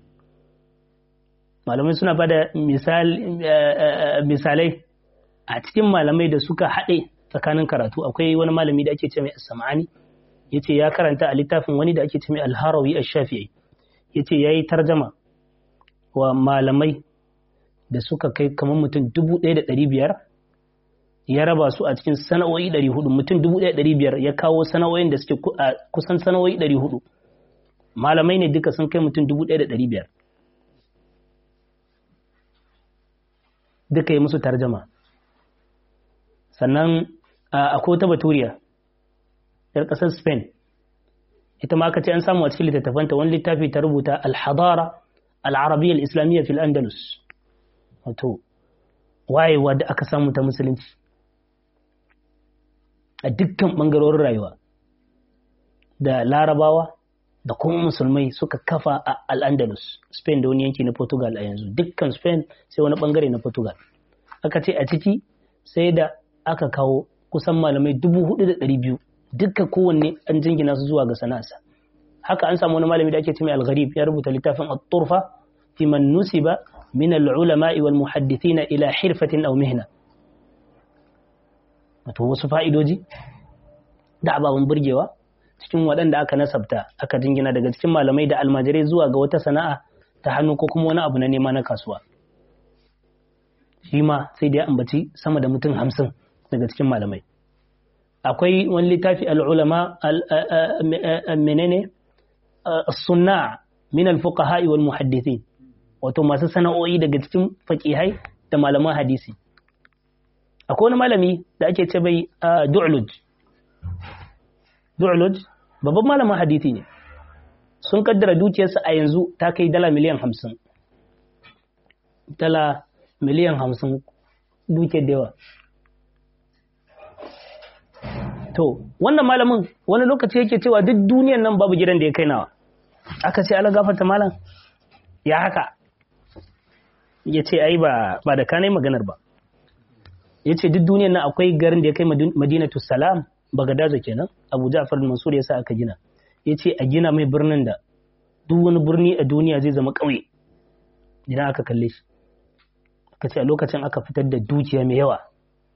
malamai suna ba da misalai a cikin malamai da suka haɗe tsakanin karatu akwai wani malami da ake ce mai as-sam'ani yace ya karanta a littafin wani da ake ce mai al-harawi ash-shafi'i yace yayi tarjama wa malamai da suka kai kamar mutum dubu ɗaya da ɗari biyar ya raba su a cikin sana'o'i ɗari hudu mutum dubu ɗaya ɗari biyar ya kawo sana'o'in da suke kusan sana'o'i ɗari hudu malamai ne duka sun kai mutum dubu ɗaya da ɗari biyar duka yi musu tarjama sannan akwai ta baturiya yar ƙasar spain ita ma aka ce an samu a cikin littattafanta wani littafi ta rubuta alhadara al'arabiyyar islamiyya fil andalus wato wayewa da aka samu ta musulunci a dukkan ɓangarorin rayuwa da larabawa da kuma musulmai suka kafa a al'andalus spain da wani yanki na portugal a yanzu dukkan spain sai wani ɓangare na portugal aka ce a ciki sai da aka kawo kusan malamai dubu hudu da ɗari biyu dukka kowanne an jingina su zuwa ga sana'arsa haka an samu wani malami da ake ce mai al-gharib ya rubuta littafin at-turfa fi man nusiba min al-ulama'i wal muhaddithina ila hirfatin aw mihna wato wasu fa'idoji da ababen burgewa cikin waɗanda aka nasabta aka jingina daga cikin malamai da almajirai zuwa ga wata sana'a ta hannu ko kuma wani abu na nema na kasuwa shi ma sai da ya ambaci sama da mutum hamsin daga cikin malamai akwai wani littafi al'ulama menene sunna min al-fuqaha wal muhaddithin wato masu sana'o'i daga cikin faqihai da malaman hadisi akwai wani malami da ake ce bai du'luj du'luj babban malamin hadisi ne sun kaddara dukiyarsa a yanzu ta kai dala miliyan hamsin dala miliyan hamsin dukiyar da yawa To, wannan malamin wani lokaci yake cewa duk duniyan nan babu gidan da ya kai nawa. Aka ce ala gafarta malam, ya haka. Ya ce ai ba, ba da kanai maganar ba. Ya ce duk duniyan nan akwai garin da ya kai Madinatu Salam, Bagadaza kenan, Abu Ja'far Mansur ya sa aka gina. Ya ce a gina mai birnin da duk wani birni a duniya zai zama ƙauye. Idan aka kalle shi. Aka ce a lokacin aka fitar da dukiya mai yawa.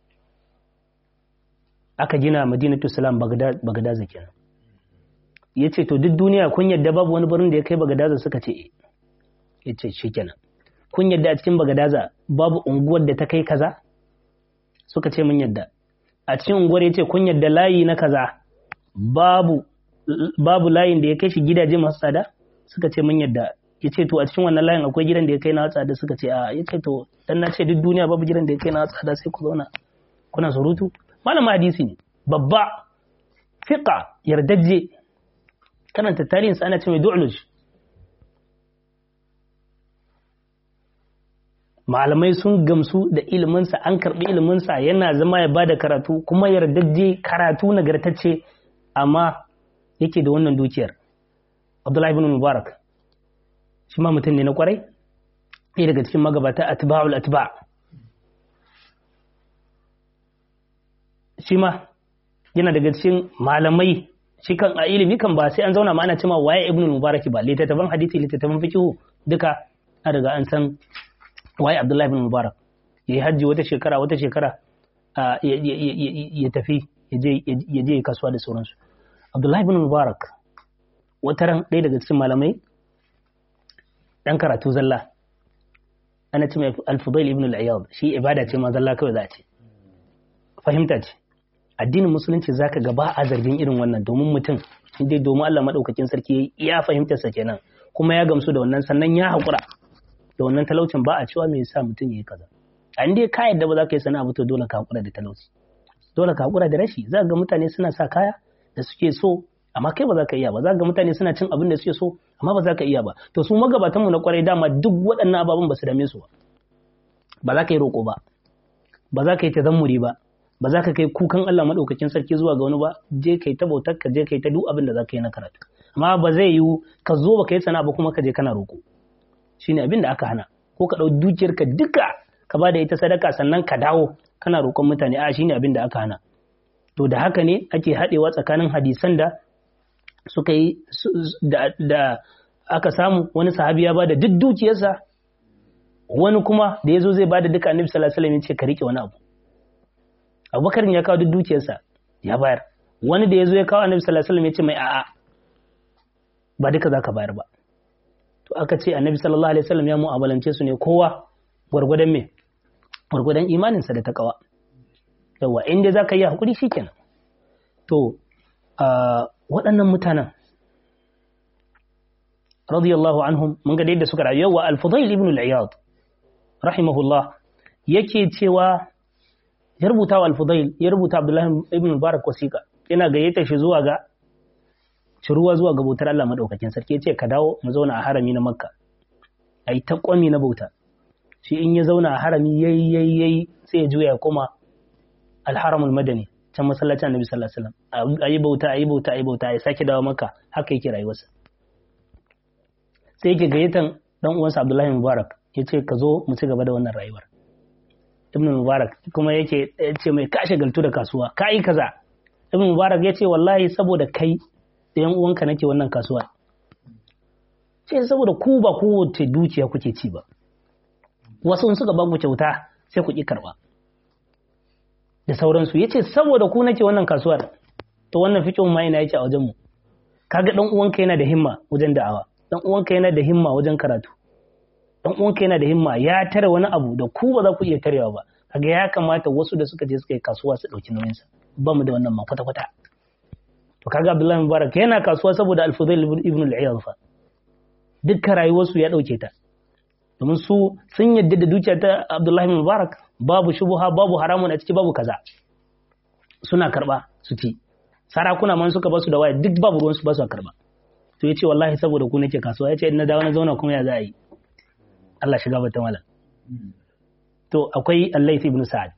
aka gina madinatu salam bagadaza kenan ya ce to duk duniya kun yadda babu wani birnin da ya kai bagadaza suka ce ya ce shi kenan kun yadda a cikin bagadaza babu unguwar da ta kai kaza suka ce mun yadda a cikin unguwar ya ce kun yadda layi na kaza babu babu layin da ya kai shi gidaje masu tsada suka ce mun yadda ya ce to a cikin wannan layin akwai gidan da ya kai na tsada suka ce a ya ce to dan na ce duk duniya babu gidan da ya kai na tsada sai ku zauna kuna surutu malamin hadisi ne babba fiqa yardajje karanta tarihin sa ana ce mai du'luj malamai sun gamsu da iliminsa an karbi iliminsa yana zama ya bada karatu kuma yardajje karatu nagartacce amma yake da wannan dukiyar abdullahi ibn mubarak shi ma mutum ne na kwarai ɗaya daga cikin magabata atba'ul atba shi ma yana daga cikin malamai shi kan a ilimi kan ba sai an zauna ma ana cewa waye ibn mubarak ba littattafan hadisi littattafan fiqh duka an riga an san waye abdullahi ibn mubarak yayi hajji wata shekara wata shekara ya tafi ya je kasuwa da sauransu abdullahi ibn mubarak wata ran ɗaya daga cikin malamai ɗan karatu zalla ana ce mai alfudail ibn al-ayyad shi ibada ce ma zalla kawai za a ce fahimta ce addinin musulunci zaka ga ba a zargin irin wannan domin mutum inda domin Allah madaukakin sarki ya fahimta sa kenan kuma ya gamsu da wannan sannan ya haƙura da wannan talaucin ba a cewa me yasa mutum yayi kaza a inda ka yadda ba za ka yi sana'a ba to dole ka haƙura da talauci dole ka haƙura da rashi za ga mutane suna sa kaya da suke so amma kai ba za ka iya ba za ga mutane suna cin abin da suke so amma ba za ka iya ba to su magabatan mu na kwarai dama duk waɗannan ababen ba su dame su ba ba za ka yi roƙo ba ba za ka yi tazammuri ba ba za ka kai kukan Allah maɗaukakin sarki zuwa ga wani ba je kai ta bautar ka je kai ta duk abin da za ka yi na karatu amma ba zai yiwu ka zo ba ka yi sana'a ba kuma ka je kana roƙo shine abin da aka hana ko ka ɗau dukiyar ka duka ka ba da ita sadaka sannan ka dawo kana roƙon mutane a shine abin da aka hana to da haka ne ake haɗewa tsakanin hadisan da suka yi da aka samu wani sahabi ya ba da duk dukiyarsa wani kuma da ya zo zai ba da duka annabi sallallahu alaihi wasallam ya ce ka riƙe wani abu abubakar ya kawo duk dukiyarsa ya bayar wani da ya zo ya kawo annabi sallallahu alaihi wasallam ya ce mai a'a ba duka zaka bayar ba to aka ce annabi sallallahu alaihi wasallam ya mu'amalance su ne kowa gwargwadon me gwargwadon imaninsa da takawa yawa in dai zaka yi hakuri shikenan to waɗannan mutanen radiyallahu anhum mun ga yadda suka rayu yawa al-fudail ibn al-iyad rahimahullah yake cewa ya rubuta wa al-fudail ya rubuta abdullahi ibn mubarak wasiqa yana gayyata shi zuwa ga ciruwa zuwa ga bautar Allah madaukakin sarki yace ka dawo mu zauna a harami na makka ai ta kwami na bauta shi in ya zauna a harami yayi yayi yayi sai ya juya koma al-haramul madani can masallacin annabi sallallahu alaihi wasallam ayi bauta ayi bauta ayi bauta ya sake dawo makka haka yake rayuwarsa sai yake gayyatan dan uwansa abdullahi mubarak yace ka zo mu ci gaba da wannan rayuwar ibn mubarak kuma yake ce mai kashe galtu da kasuwa ka yi kaza ibn mubarak ya ce wallahi saboda kai da yan uwanka nake wannan kasuwa ce saboda ku ba kowace dukiya kuke ci ba wasu in suka baku kyauta sai ku ki karba da sauransu ya ce saboda ku nake wannan kasuwar to wannan fikin ma ina yake a wajen mu kaga dan uwanka yana da himma wajen da'awa dan uwanka yana da himma wajen karatu dan uwanka yana da himma ya tare wani abu da ku ba za ku iya tarewa ba kaga ya kamata wasu da suka je suka yi kasuwa su dauki nauyin sa ba mu da wannan ma kwata kwata to kaga Abdullahi Mubarak yana kasuwa saboda Al-Fudail ibn al-Iyad fa dukkan rayuwarsu ya dauke ta domin su sun yadda da dukiya ta Abdullahi Mubarak babu shubuha babu haramun a ciki babu kaza suna karba su ci sarakuna man suka basu da waya duk babu ruwan su ba su karba to yace wallahi saboda ku nake kasuwa yace in na dawo na zauna kuma ya za a yi Allah shiga bata malam. To akwai Allais ibn Sa'ad.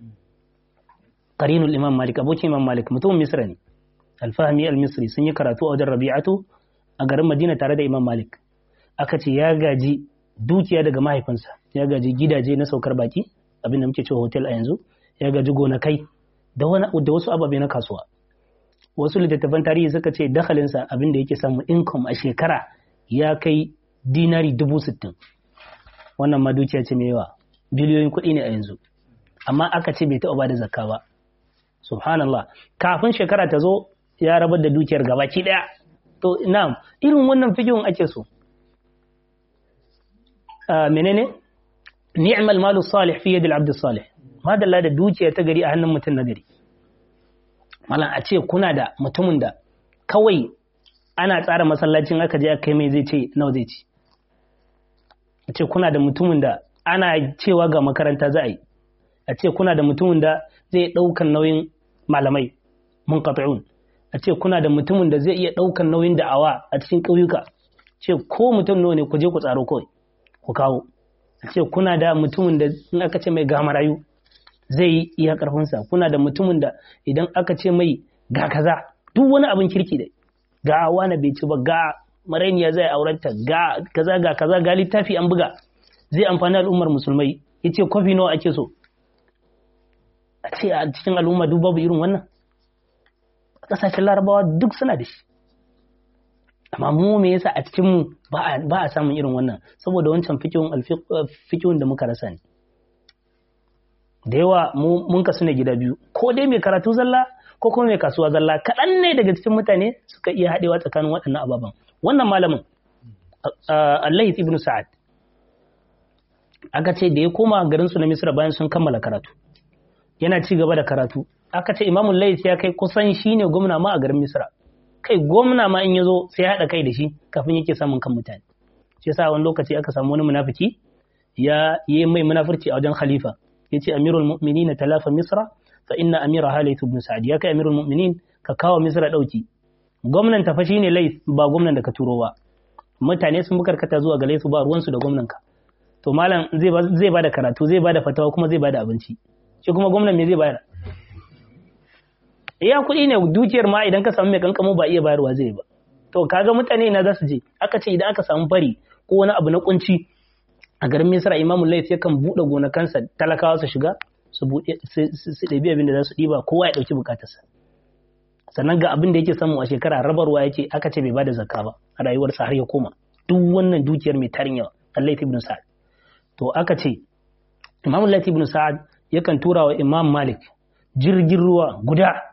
Qarinul Imam Malik abokin Imam Malik mutumin Misra ne. Al-Fahmi al-Misri sun yi karatu a wajen Rabi'atu a garin Madina tare da Imam Malik. Aka ce ya gaji dukiya daga mahaifinsa, ya gaji gidaje na saukar baki, abin da muke cewa hotel a yanzu, ya gaji gonakai da wani da wasu ababe na kasuwa. Wasu littattafan tarihi suka ce dakhalinsa abin da yake samu income a shekara ya kai dinari dubu sittin. wannan ma dukiya ce mai yawa biliyoyin kuɗi ne a yanzu amma aka ce bai taɓa bada zakka ba subhanallah kafin shekara ta zo ya rabar da dukiyar gabaki ɗaya to na'am irin wannan fikihun ake so menene ni'mal malu salih fi yadil abd salih madalla da dukiya ta gari a hannun mutum na gari malam a ce kuna da mutumin da kawai ana tsara masallacin aka je aka kai mai zai ce nawa zai ci a ce kuna da mutumin da ana cewa ga makaranta za a yi a ce kuna da mutumin da zai ɗaukan nauyin malamai mun a ce kuna da mutumin da zai iya ɗaukan nauyin da'awa a cikin ƙauyuka ce ko mutum nawa ne ku je ku tsaro kawai ku kawo ce kuna da mutumin da in aka ce mai ga marayu zai yi iya karfinsa kuna da mutumin da idan aka ce mai ga kaza duk wani abin kirki da ga wani bai ci ba ga marainiya zai aurenta ga kaza ga kaza ga littafi an buga zai amfani al'ummar musulmai yace kwafi nawa ake so a ce a cikin al'umma duk babu irin wannan kasashen larabawa duk suna da shi amma mu me yasa a cikin mu ba a samun irin wannan saboda wancan fikihun da muka rasa ne da yawa mun kasu ne gida biyu ko dai mai karatu zalla ko kuma mai kasuwa zalla kaɗan ne daga cikin mutane suka iya haɗewa tsakanin waɗannan ababen wannan malamin Allah ibn Sa'ad aka ce da ya koma garin su na Misra bayan sun kammala karatu yana ci gaba da karatu aka ce Imam Layth ya kai kusan shine gwamna ma a garin Misra kai gwamna ma in ya zo sai ya haɗa kai da shi kafin yake samun kan mutane shi yasa wani lokaci aka samu wani munafiki ya yi mai munafurci a wajen khalifa yace amirul mu'minin talafa misra fa inna amira halayth ibn sa'd ya kai amirul mu'minin ka kawo misra dauki gwamnan ta fa shine layth ba gwamnan da ka turo ba mutane sun bukarkata zuwa ga layth ba ruwan su da gwamnan ka to malam zai zai bada karatu zai bada fatawa kuma zai bada abinci shi kuma gwamnan me zai bayar iya kuɗi ne dukiyar ma idan ka samu mai kankamo ba iya bayarwa zai ba to kaga mutane ina za su je aka ce idan aka samu fari ko wani abu na kunci a garin misra imamu laif yakan buɗe gonakansa talakawa su shiga su buɗe su ɗabi abin da za su ɗiba kowa ya ɗauki bukatarsa sannan ga abin da yake samu a shekara rabarwa yake aka ce bai bada zakka ba a rayuwarsa har ya koma duk wannan dukiyar mai tarin yawa Allah ibn Sa'ad to aka ce Imam Lati ibn Sa'ad yakan tura wa Imam Malik jirgin ruwa guda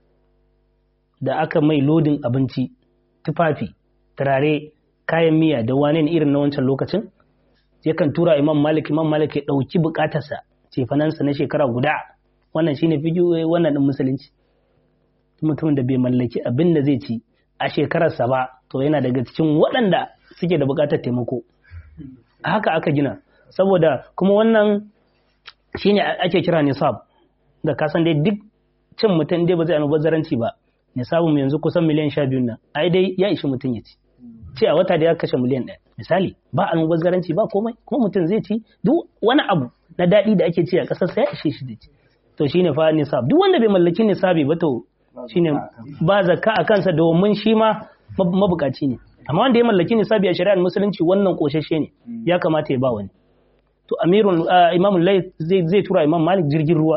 da aka mai lodin abinci tufafi turare kayan miya da wane irin na wancan lokacin yakan tura imam malik imam malik ya ɗauki bukatarsa cefanansa na shekara guda wannan shine fi wannan din musulunci mutumin da bai mallaki abin da zai ci a shekararsa ba to yana daga cikin waɗanda suke da bukatar taimako haka aka gina saboda kuma wannan shine ake kira nisab da kasan dai duk cin mutum dai ba zai almubazzaranci ba nisabun mu yanzu kusan miliyan sha biyu nan ai dai ya ishi mutum ya ci ce a wata da ya kashe miliyan ɗaya misali ba almubazzaranci ba komai kuma mutum zai ci duk wani abu na daɗi da ake ci a ƙasar sa ya ishe shi da ci to shine fa nisab duk wanda bai mallaki nisabi ba to shine ba zakka a kansa domin shi ma mabukaci ne amma wanda ya mallaki nisabi a shari'ar musulunci wannan koshashe ne ya kamata ya ba wani to amirul imamul lay zai tura imam malik jirgin ruwa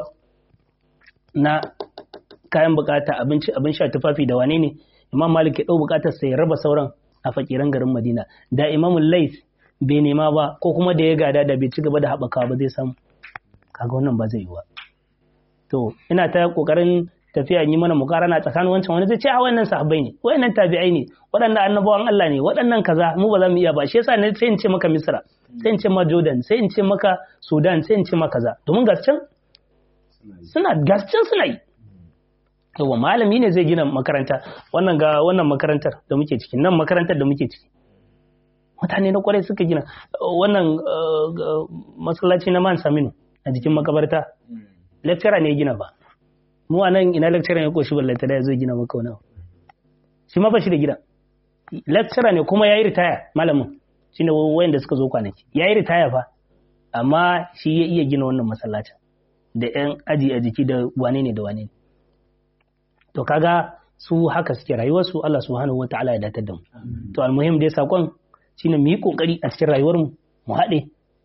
na kayan bukata abinci abin sha tufafi da wane ne imam malik ya dau bukatar sai ya raba sauran a fakiran garin madina da imamul lais bai nema ba ko kuma da ya gada da bai ci gaba da haɓaka ba zai samu kaga wannan ba zai yi ba to ina ta kokarin tafiya yi mana mukarana tsakanin wancan wani zai ce a wannan sahabbai ne wayannan tabi'ai ne waɗannan annabawan Allah ne waɗannan kaza mu ba za mu iya ba shi yasa ne sai in ce maka Misra sai in ce maka Jordan sai in ce maka Sudan sai in ce maka kaza domin gascan suna gascan suna yi yawa malami ne zai gina makaranta wannan ga wannan makarantar da muke ciki nan makarantar da muke ciki mutane na kwarai suka gina wannan masallaci na man saminu a jikin makabarta lecturer ne ya gina ba mu a nan ina lecturer ya koshi ballanta da ya zo gina maka wani shi ma ba shi da gida lecturer ne kuma ya yi ritaya malamin shi ne wayanda suka zo kwanaki ya yi ritaya fa amma shi ya iya gina wannan masallacin da yan aji a jiki da wane ne da wane ne to kaga su haka suke rayuwarsu Allah subhanahu wataala ya datar da mu to almuhim dai sakon shine mu yi kokari a cikin rayuwar mu mu haɗe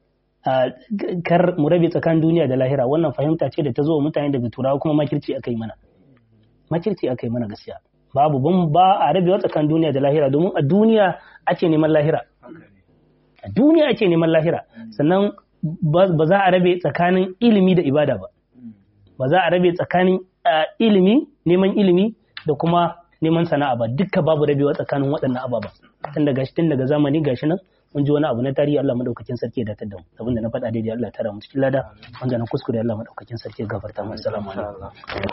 kar mu rabe tsakanin duniya da lahira wannan fahimta ce da ta zo mutane daga turawa kuma makirci akai mana makirci akai mana gaskiya babu ban ba a rabewa tsakanin duniya da lahira domin a duniya ake neman lahira a duniya ake neman lahira sannan ba za a rabe tsakanin ilimi da ibada ba ba za a rabe tsakanin ilimi neman ilimi da kuma neman sana'a ba dukka babu rabewa tsakanin waɗannan ababa tun daga tun daga zamani gashi nan mun ji wani abu na tarihi Allah madaukakin sarki ya datar da mu abinda na faɗa daidai Allah ya tara mu cikin lada wanda na kuskure Allah madaukakin sarki ya gafarta mu assalamu alaikum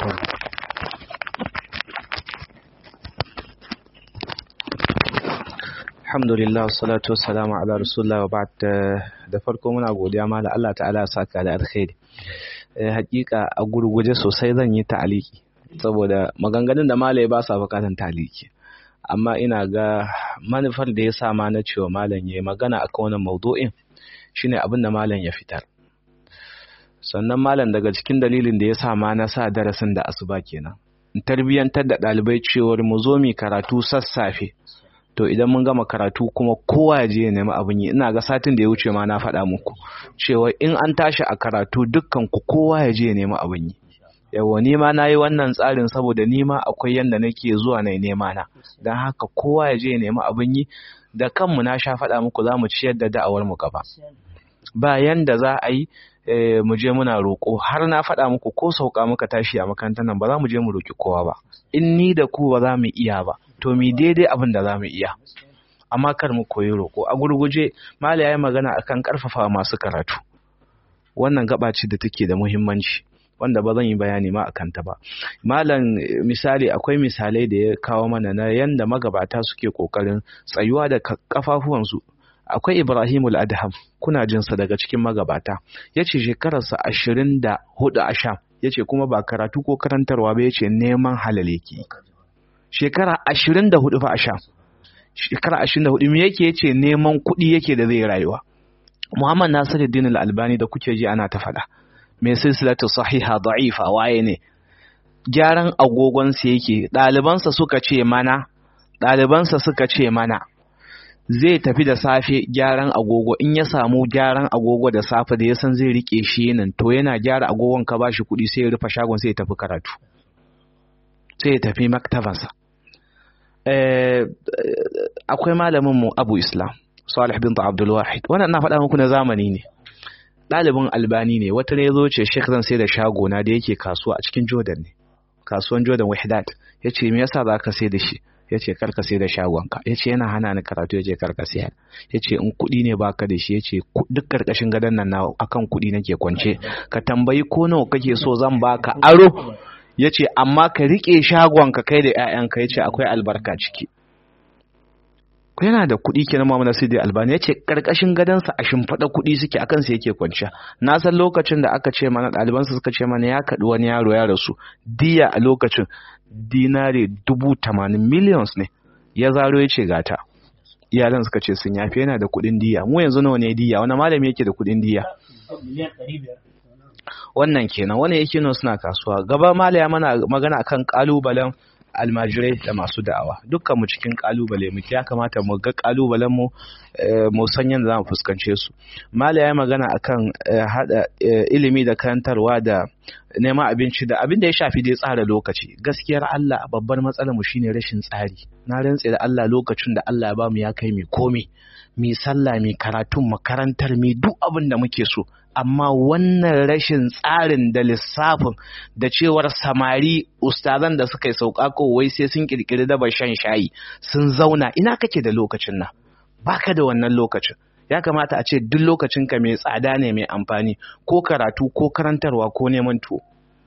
Alhamdulillah salatu wassalamu ala rasulullah wa ba'd da farko muna godiya ma da Allah ta'ala saka da alkhairi hakika a gurguje sosai zan yi ta'aliki saboda maganganun da malai ba sa bukatan ta'aliki amma ina ga manufar da ya sa ma na cewa malam ya magana akan wannan maudu'in shine abin da malam ya fitar sannan malam daga cikin dalilin da ya sa ma na sa darasin da asuba kenan in tarbiyyantar da ɗalibai cewar mu zo mu karatu sassafe to idan mun gama karatu kuma kowa ya je ya nemi abin yi ina ga satin da ya wuce ma na faɗa muku cewa in an tashi a karatu dukkan ku kowa ya je ya nemi abin yi yawa ni ma na yi wannan tsarin saboda ni ma akwai yanda nake zuwa na nema na don haka kowa ya je ya nemi abin yi da kanmu na sha faɗa muku za mu ciyar da da'awar mu gaba ba yanda za a yi mu je muna roƙo har na faɗa muku ko sauka muka tashi a makarantar nan ba za mu je mu roƙi kowa ba in ni da ku ba za mu iya ba to mi daidai abin da za mu iya amma kar mu koyi roƙo a gurguje mala ya yi magana akan ƙarfafa masu karatu wannan gaba ce da take da muhimmanci wanda ba zan yi bayani ma akan ta ba malam misali akwai misalai da ya kawo mana na yanda magabata suke kokarin tsayuwa da kafafuwansu akwai ibrahimul adham kuna jinsa daga cikin magabata ya ce shekararsa ashirin da hudu a sham ya ce kuma ba karatu ko karantarwa ba ya ce neman halal yake shekara ashirin da hudu fa a sham shekara ashirin da hudu me yake ya ce neman kuɗi yake da zai rayuwa muhammad nasiruddin al-albani da kuke ji ana ta faɗa mai silsilatu sahiha da'ifa waye ne gyaran agogonsa yake ɗalibansa suka ce mana ɗalibansa suka ce mana zai tafi da safe gyaran agogo in ya samu gyaran agogo da safe da ya san zai rike shi nan to yana gyara agogon ka bashi kuɗi sai ya rufe shagon sai ya tafi karatu sai ya tafi maktabansa akwai malamin mu Abu Islam Salih bin Abdul Wahid wannan na faɗa muku na zamani ne ɗalibin albani ne wata ne zo ce Sheikh zan sai da shago na da yake kasuwa a cikin Jordan ne kasuwan Jordan Wahdat yace me yasa zaka sai da shi ya ce karka sai da shagonka ya ce yana hana ni karatu ya ce karka sayar ya ce in kuɗi ne baka da shi ya ce duk karkashin gadon nan na akan kuɗi nake kwance ka tambayi ko nawa kake so zan baka aro ya ce amma ka riƙe shagonka kai da 'ya'yanka ya ce akwai albarka ciki yana da kuɗi kenan mamu na sidi albani ya ce karkashin gadonsa a shimfiɗa kuɗi suke akan sa yake kwanciya na san lokacin da aka ce mana ɗalibansa suka ce mana ya kaɗi wani yaro ya rasu diya a lokacin dinare dubu tamanin millions ne ya zaro ya ce gata iyalan suka ce sun yafi yana da kuɗin diya mu yanzu nawa ne diya wani malami yake da kuɗin diya wannan kenan wani yake nan suna kasuwa gaba malaya mana magana akan kalubalen almajirai da masu da'awa dukkan mu cikin kalubale muke ya kamata mu ga kalubalen mu mu san yadda zamu fuskance su mala ya magana akan hada ilimi da karantarwa da neman abinci da abin da ya shafi dai tsara lokaci gaskiyar Allah babbar matsalar mu shine rashin tsari na rantse da Allah lokacin da Allah ya bamu ya kai mi komai mi sallah mi karatun makarantar mi duk abin da muke so amma wannan rashin tsarin da lissafin da cewar samari ustazan da suka yi sauka ko wai sai sun kirkiri dabar shan shayi sun zauna ina kake da lokacin nan baka da wannan lokacin ya kamata a ce duk lokacin ka mai tsada ne mai amfani ko karatu ko karantarwa ko neman tuwo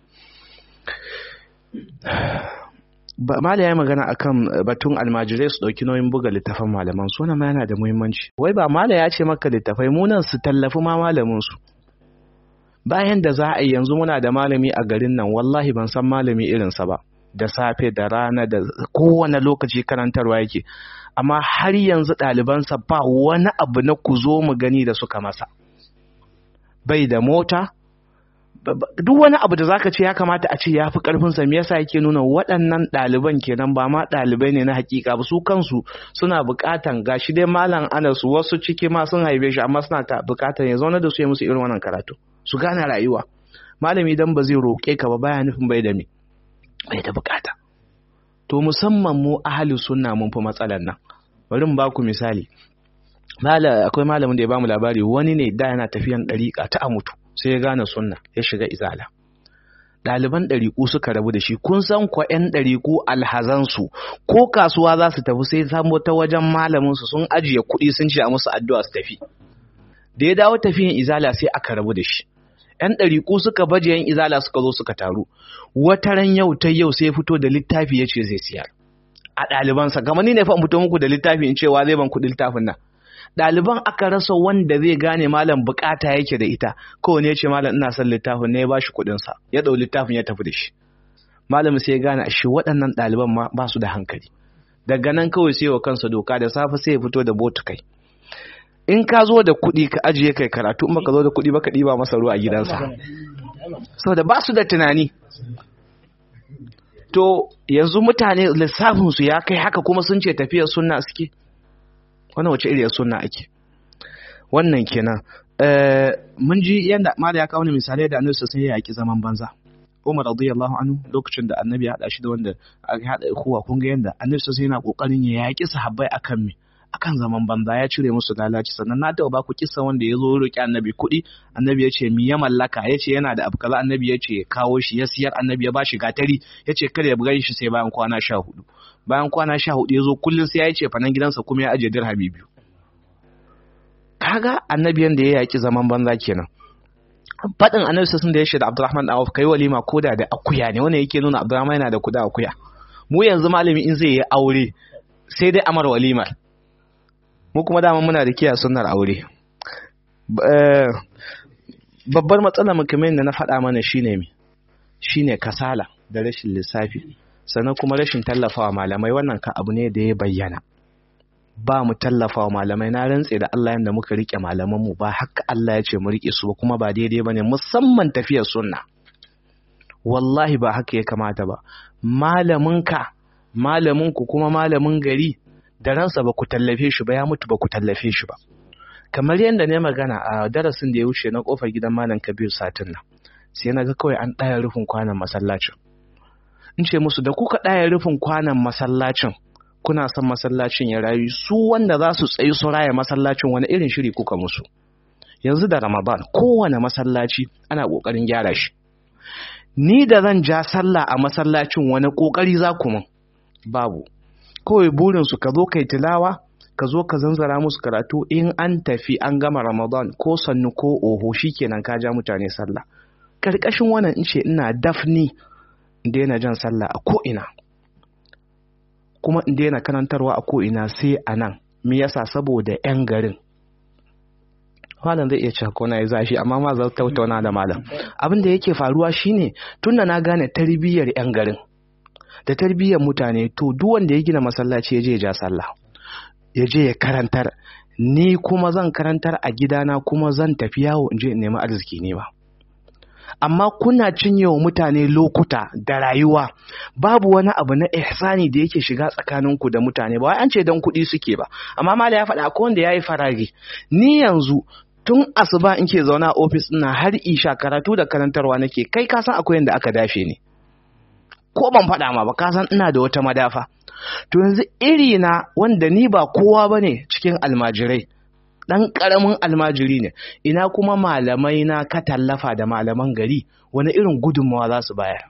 Mala ya magana akan batun almajirai su ɗauki nauyin buga littafan malaman su ma yana da muhimmanci. Wai ba Mala ya ce maka littafai munan su tallafi ma malamin su. Bayan da za a yi yanzu muna da malami a garin nan wallahi ban san malami irinsa ba. Da safe da rana da kowane lokaci karantarwa yake. Amma har yanzu ɗalibansa ba wani abu na ku zo mu gani da suka masa. Bai da mota, duk wani abu da zaka ce ya kamata a ce ya fi karfinsa me yasa yake nuna waɗannan ɗaliban kenan ba ma ɗalibai ne na hakika ba su kansu suna buƙatan gashi dai malam anas wasu ciki ma sun haife shi amma suna ta buƙatan ya zauna da su ya musu irin wannan karatu su gane rayuwa malami dan ba zai roƙe ka ba baya nufin bai da me bai da buƙata to musamman mu ahli sunna mun fi matsalar nan bari mu baku misali akwai malamin da ya bamu labari wani ne da yana tafiyan ɗariƙa ta a mutu sai ya gane sunna ya shiga izala ɗaliban ɗariƙu suka rabu da shi kun san kwa 'yan ɗariƙu alhazansu ko kasuwa za su tafi sai samo ta wajen malaminsu sun ajiye kuɗi sun ce a musu addu'a su tafi da ya dawo tafiyan izala sai aka rabu da shi 'yan ɗariƙu suka baje 'yan izala suka zo suka taru wata ran yau ta yau sai fito da littafi ya ce zai siyar a ɗalibansa kamar ni ne fa in fito muku da littafi in cewa zai ban kuɗi littafin nan ɗaliban aka rasa wanda zai gane malam bukata yake da ita kowane ya ce malam ina son littafin ne ya ba shi kuɗinsa ya ɗau littafin ya tafi da shi malam sai ya gane shi waɗannan ɗaliban ma ba su da hankali daga nan kawai sai wa kansa doka da safe sai ya fito da botu kai in ka zo da kuɗi ka ajiye kai karatu in baka zo da kuɗi baka ɗiba masa ruwa a gidansa saboda ba su da tunani to yanzu mutane lissafinsu ya kai haka kuma sun ce tafiyar sunna suke wannan wace iriyar sunna ake wannan kenan mun ji yadda mala ya kawo misalai da annabi sai ya yaki zaman banza Umar radiyallahu anhu lokacin da annabi ya hada shi da wanda aka hada ikuwa kun ga yadda annabi sai yana kokarin ya yaki sahabbai akan me akan zaman banza ya cire musu lalaci sannan na taɓa baku kissa wanda ya zo roƙi annabi kuɗi annabi ya ce mi ya mallaka ya ce yana da abu kaza annabi ya ce kawo shi ya siyar annabi ya ba shi gatari ya ce kada ya buga shi sai bayan kwana sha hudu bayan kwana sha hudu ya zo kullum sai ya ce fanan gidansa kuma ya ajiye dirhami biyu kaga annabi yanda ya yaƙi zaman banza kenan faɗin annabi sun da ya shaida abdurrahman da kai walima koda da akuya ne wannan yake nuna abdurrahman yana da kuda akuya mu yanzu malami in zai yi aure sai dai amar walimar mu kuma dama muna da kiyaye sunnar aure babbar matsalar mu kamar yadda na faɗa mana shine me shine kasala da rashin lissafi sannan kuma rashin tallafawa malamai wannan ka abu ne da ya bayyana ba mu tallafawa malamai na rantse da Allah yanda muka rike malaman mu ba haka Allah ya ce mu rike su ba kuma ba daidai bane musamman tafiyar sunna wallahi ba haka ya kamata ba malaminka malaminku kuma malamin gari da ransa ba ku tallafe shi ba ya mutu ba ku tallafe shi ba kamar yadda ne magana a darasin da ya wuce na kofar gidan malam kabir satin nan sai na ga kawai an ɗaya rufin kwanan masallacin in ce musu da kuka ɗaya rufin kwanan masallacin kuna son masallacin ya rayu su wanda za su tsayi su raya masallacin wani irin shiri kuka musu yanzu da ramadan kowane masallaci ana ƙoƙarin gyara shi ni da zan ja sallah a masallacin wani ƙoƙari za ku min babu kawai burinsu ka zo kai tilawa ka zo ka zanzara musu karatu in an tafi an gama ramadan ko sannu ko oho shikenan ka ja mutane sallah karkashin wannan in ce ina dafni in daina jan sallah a ko'ina kuma in daina karantarwa a ko'ina sai a nan me yasa saboda 'yan garin malam zai iya cewa ko na yi zafi amma ma za tattauna da malam abin da yake faruwa shine tunda na gane tarbiyyar 'yan garin da tarbiyyar mutane to duk wanda ya gina masallaci ya je ja sallah ya je ya karantar ni kuma zan karantar a gidana kuma zan tafi yawo in je in nemi arziki ne ba amma kuna cinye wa mutane lokuta da rayuwa babu wani abu na ihsani da yake shiga tsakaninku da mutane ba wai an ce don kuɗi suke ba amma mala ya faɗa akwai wanda ya yi farage ni yanzu tun asuba in ke zauna a ofis ina har isha karatu da karantarwa nake kai ka san akwai yanda aka dafe ni ko ban faɗa ma ba ka san ina da wata madafa to yanzu iri na wanda ni ba kowa bane cikin almajirai dan karamin almajiri ne ina kuma malamai na ka tallafa da malaman gari wani irin gudunmawa za su bayar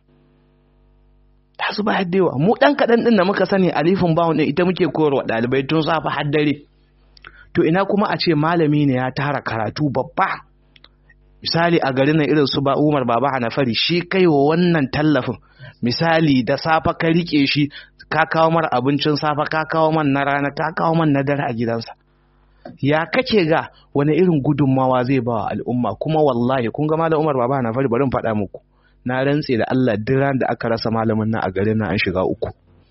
za su bayar da yawa mu dan kaɗan ɗin da muka sani alifin bawon ɗin ita muke koyarwa ɗalibai tun safe har dare to ina kuma a ce malami ne ya tara karatu babba misali a garin nan irin su ba Umar Baba Hanafari shi kai wa wannan tallafin misali da safa ka rike shi ka kawo mar abincin safa ka kawo man na rana ka kawo man na dare a gidansa ya kake ga wani irin gudunmawa zai ba wa al'umma kuma wallahi kun ga malam Umar Baba Hanafari bari in faɗa muku na rantse da Allah duk ran da aka rasa malamin nan a garin nan an shiga uku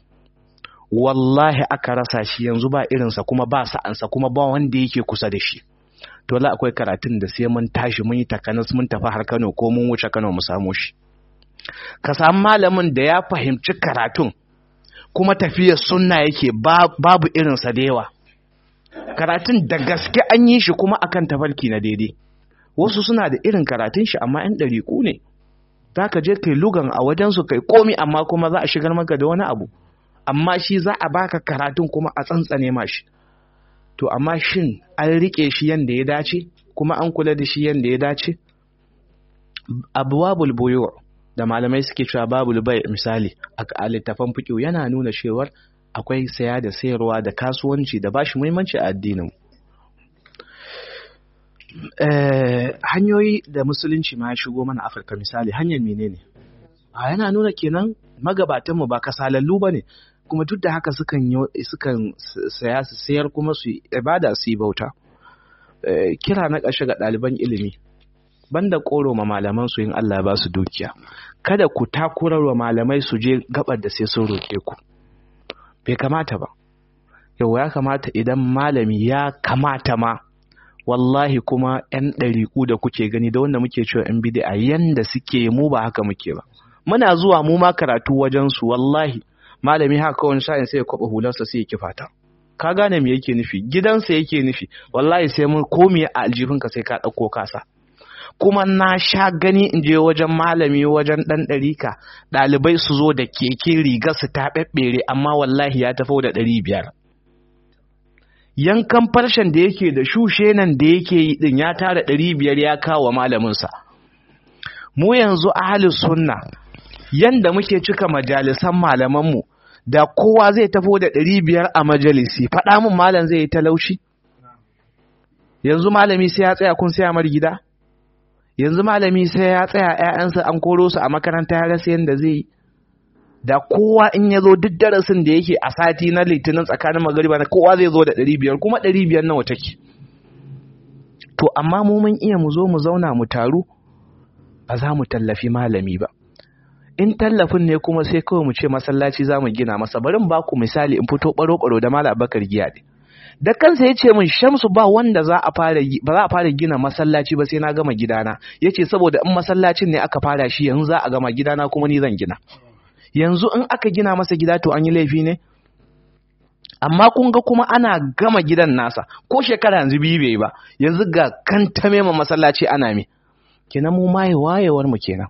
wallahi aka rasa shi yanzu ba irinsa kuma ba sa'ansa kuma ba wanda yake kusa da shi to la akwai karatun da sai mun tashi mun yi takanas mun tafi har Kano ko mun wuce Kano mu samu shi ka samu malamin da ya fahimci karatun kuma tafiyar sunna yake babu irinsa da yawa karatun da gaske an yi shi kuma akan tafarki na daidai wasu suna da irin karatun shi amma yan ɗariƙu ne za ka je kai lugan a wajensu kai komi amma kuma za a shigar maka da wani abu amma shi za a baka karatun kuma a tsantsane ma shi to amma shin an rike shi yanda ya dace kuma an kula da shi yanda ya dace abuwabul buyu da malamai suke cewa babul bai misali a littafan fiqh yana nuna cewar akwai saya da sayarwa da kasuwanci da bashi muhimmanci a addinin hanyoyi da musulunci ma ya shigo mana afirka misali hanyar menene a yana nuna kenan magabatanmu ba kasalallu ba ne kuma duk da haka sukan sukan saya su sayar kuma su ibada su yi bauta kira na ƙarshe ga ɗaliban ilimi banda koro ma malaman su yin Allah ba su dukiya kada ku takurar wa malamai su je gabar da sai sun roke ku bai kamata ba yau ya kamata idan malami ya kamata ma wallahi kuma yan ɗariƙu da kuke gani da wanda muke cewa yan bid'a yanda suke mu ba haka muke ba muna zuwa mu ma karatu wajen su wallahi malami haka wani sa'in sai ya kwaba hularsa sai ya kifata ka gane me yake nufi gidansa yake nufi wallahi sai mun komi a aljihunka sai ka ɗauko kasa kuma na sha gani in je wajen malami wajen ɗan ɗarika ɗalibai su zo da keke riga su ta ɓeɓɓere amma wallahi ya tafi da ɗari biyar yankan farshen da yake da shushe nan da yake yi ɗin ya tara ɗari biyar ya kawo malaminsa mu yanzu ahalin sunna yanda muke cika majalisan malamanmu da kowa zai tafo da ɗari biyar a majalisi faɗa min malam zai yi talaushi yanzu malami sai ya tsaya kun saya mar gida yanzu malami sai ya tsaya ‘ya'yansa an koro su a makaranta ya rasa yadda zai yi da kowa in ya zo duk darasin da yake a sati na litinin tsakanin magariba na kowa zai zo da ɗari biyar kuma ɗari biyar nawa take to amma mu mun iya mu zo mu zauna mu taru ba za mu tallafi malami ba in tallafin ne kuma sai kawai mu ce masallaci za mu gina masa barin ba ku misali in fito baro-baro da malam bakar giya ne da kansa ya ce min shamsu ba wanda za a fara ba za a fara gina masallaci ba sai na gama gidana ya ce saboda in masallacin ne aka fara shi yanzu za a gama gidana kuma ni zan gina yanzu in aka gina masa gida to an yi laifi ne amma kun ga kuma ana gama gidan nasa ko shekara yanzu biyu bai ba yanzu ga kan ta mema masallaci ana me kenan mu maye wayewar mu kenan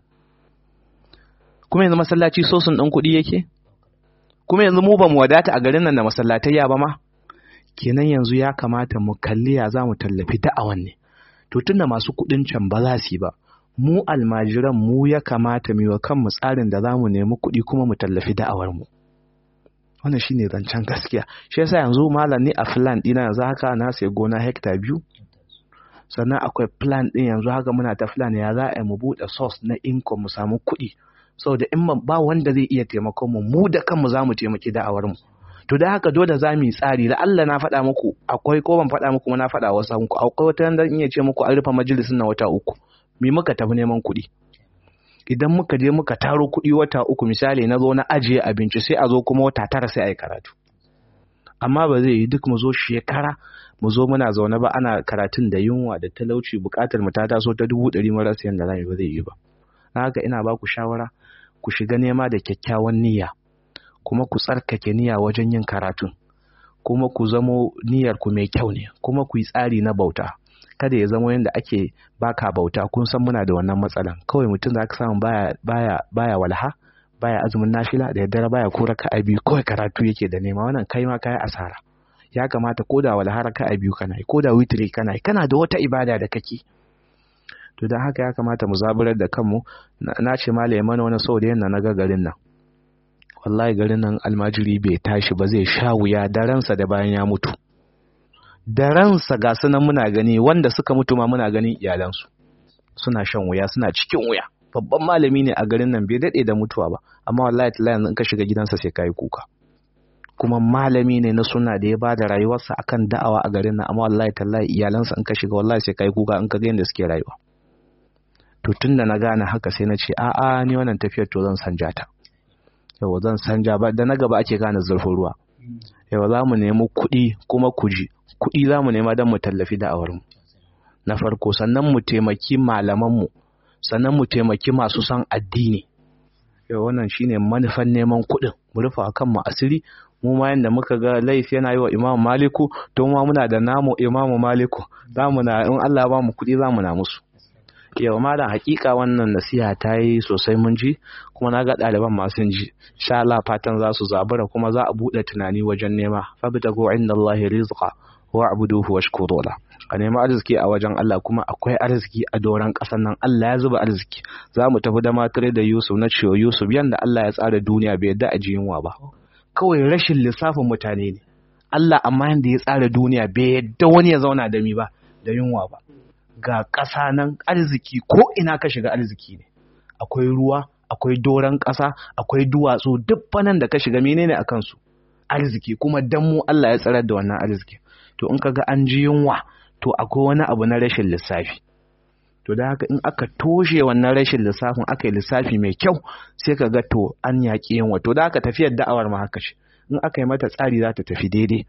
kuma yanzu masallaci sosun ɗin kuɗi yake kuma yanzu mu ba mu wadata a garin nan da masallatayya ba ma kenan yanzu ya kamata mu kalli ya za mu tallafi da'awan ne to tunda masu kuɗin can ba za su yi ba mu almajiran mu ya kamata mu yi wa kanmu tsarin da za mu nemi kuɗi kuma mu tallafi da'awar mu wannan shine zancen gaskiya shi yasa yanzu malam ni a plan ɗina yanzu haka na sai gona hekta biyu sannan akwai plan ɗin yanzu haka muna ta plan ya za a yi mu buɗe source na income mu samu kuɗi saboda in ba wanda zai iya taimakon mu mu da kanmu za mu taimaki da'awar mu to da haka dole za mu yi tsari da Allah na faɗa muku akwai ko ban faɗa muku na faɗa wasu hanku akwai wata yanda in iya ce muku an rufe majalisin na wata uku me muka tafi neman kuɗi idan muka je muka taro kuɗi wata uku misali na zo na ajiye abinci sai a zo kuma wata tara sai a yi karatu amma ba zai yi duk mu zo shekara mu zo muna zaune ba ana karatun da yunwa da talauci buƙatar mu ta taso ta dubu ɗari marasa yadda za ba zai yi ba na haka ina ba ku shawara ku shiga nema da kyakkyawan niyya kuma ku tsarkake niyya wajen yin karatun kuma ku zamo niyyar ku mai kyau ne kuma ku yi tsari na bauta kada ya zama yadda ake baka bauta kun san muna da wannan matsalan kawai mutum za ka samu baya baya baya walha baya azumin nafila da daddare baya ko raka a biyu kawai karatu yake da nema wannan kai ma kai asara ya kamata ko da walha raka a biyu kana yi ko da witri kana yi kana da wata ibada da kake to don haka ya kamata mu zaburar da kanmu na ce ma mana wani sau da yana na ga garin nan wallahi garin nan almajiri bai tashi ba zai sha wuya da ransa da bayan ya mutu da ransa ga sunan muna gani wanda suka mutu ma muna ganin iyalansu suna shan wuya suna cikin wuya babban malami ne a garin nan bai daɗe da mutuwa ba amma wallahi tallahi yanzu in ka shiga gidansa sai ka yi kuka kuma malami ne na suna da ya ba da rayuwarsa akan da'awa a garin nan amma wallahi tallahi iyalansa in ka shiga wallahi sai ka yi kuka in ka ga yadda suke rayuwa to tun da na gane haka sai na ce a'a ni wannan tafiyar to zan sanja ta yawa zan sanja ba da na gaba ake gane zurfin ruwa yawa za mu nemi kuɗi kuma kuji kuɗi za mu nema don mu tallafi da'awarmu na farko sannan mu taimaki malamanmu sannan mu taimaki masu son addini yawa wannan shine manufan neman kuɗin mu rufa kanmu asiri mu ma yanda muka ga laifi yana yi wa imamu maliku to ma muna da namu imamu maliku za mu na in Allah ba mu kuɗi za mu na musu yau malam hakika wannan nasiha ta yi sosai mun ji kuma na ga ɗaliban masu ji sha Allah fatan za su zabura kuma za a buɗe tunani wajen nema fabtagu inda Allah rizqa wa abuduhu washkuru la a nemi arziki a wajen Allah kuma akwai arziki a doron ƙasar nan Allah ya zuba arziki za mu tafi da matare da Yusuf na cewa Yusuf yanda Allah ya tsara duniya bai yadda a ji yunwa ba kawai rashin lissafin mutane ne Allah amma yanda ya tsara duniya bai yadda wani ya zauna da mi ba da yunwa ba ga ƙasa nan arziki ko ina ka shiga arziki ne akwai ruwa akwai doron ƙasa akwai duwatsu duk fanan da ka shiga menene a kansu arziki kuma dan mu Allah ya tsarar da wannan arziki to in kaga an ji yunwa to akwai wani abu na rashin lissafi to da haka in aka toshe wannan rashin lissafin aka yi lissafi mai kyau sai ka ga to an yaƙi yunwa to da haka tafiyar da'awar ma haka ce in aka yi mata tsari za ta tafi daidai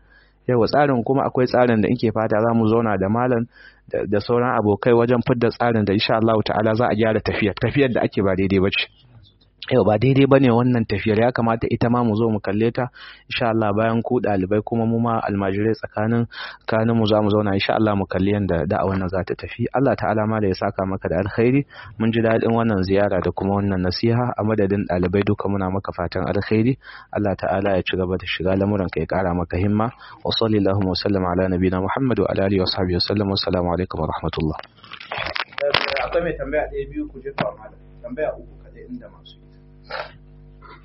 yawa tsarin kuma akwai tsarin da ke fata za mu zauna da malam da sauran abokai wajen fidda tsarin da insha Allah ta'ala za a gyara tafiyar tafiyar da ake ba daidai ba ce yau ba daidai bane wannan tafiyar ya kamata ita ma mu zo mu kalle ta insha Allah bayan ku dalibai kuma mu ma almajirai tsakanin tsakanin mu za mu zauna insha Allah mu kalli yanda da'awar nan za ta tafi Allah ta'ala ma da ya saka maka da alkhairi mun ji daɗin wannan ziyara da kuma wannan nasiha a madadin dalibai duka muna maka fatan alkhairi Allah ta'ala ya ci gaba da shiga lamuran ka ya kara maka himma wa sallallahu wa sallam ala nabiyina Muhammad wa ala alihi wa sahbihi wa sallam wa assalamu alaikum wa rahmatullah akwai mai tambaya ɗaya biyu ku jefa malam tambaya uku kaɗai inda masu yi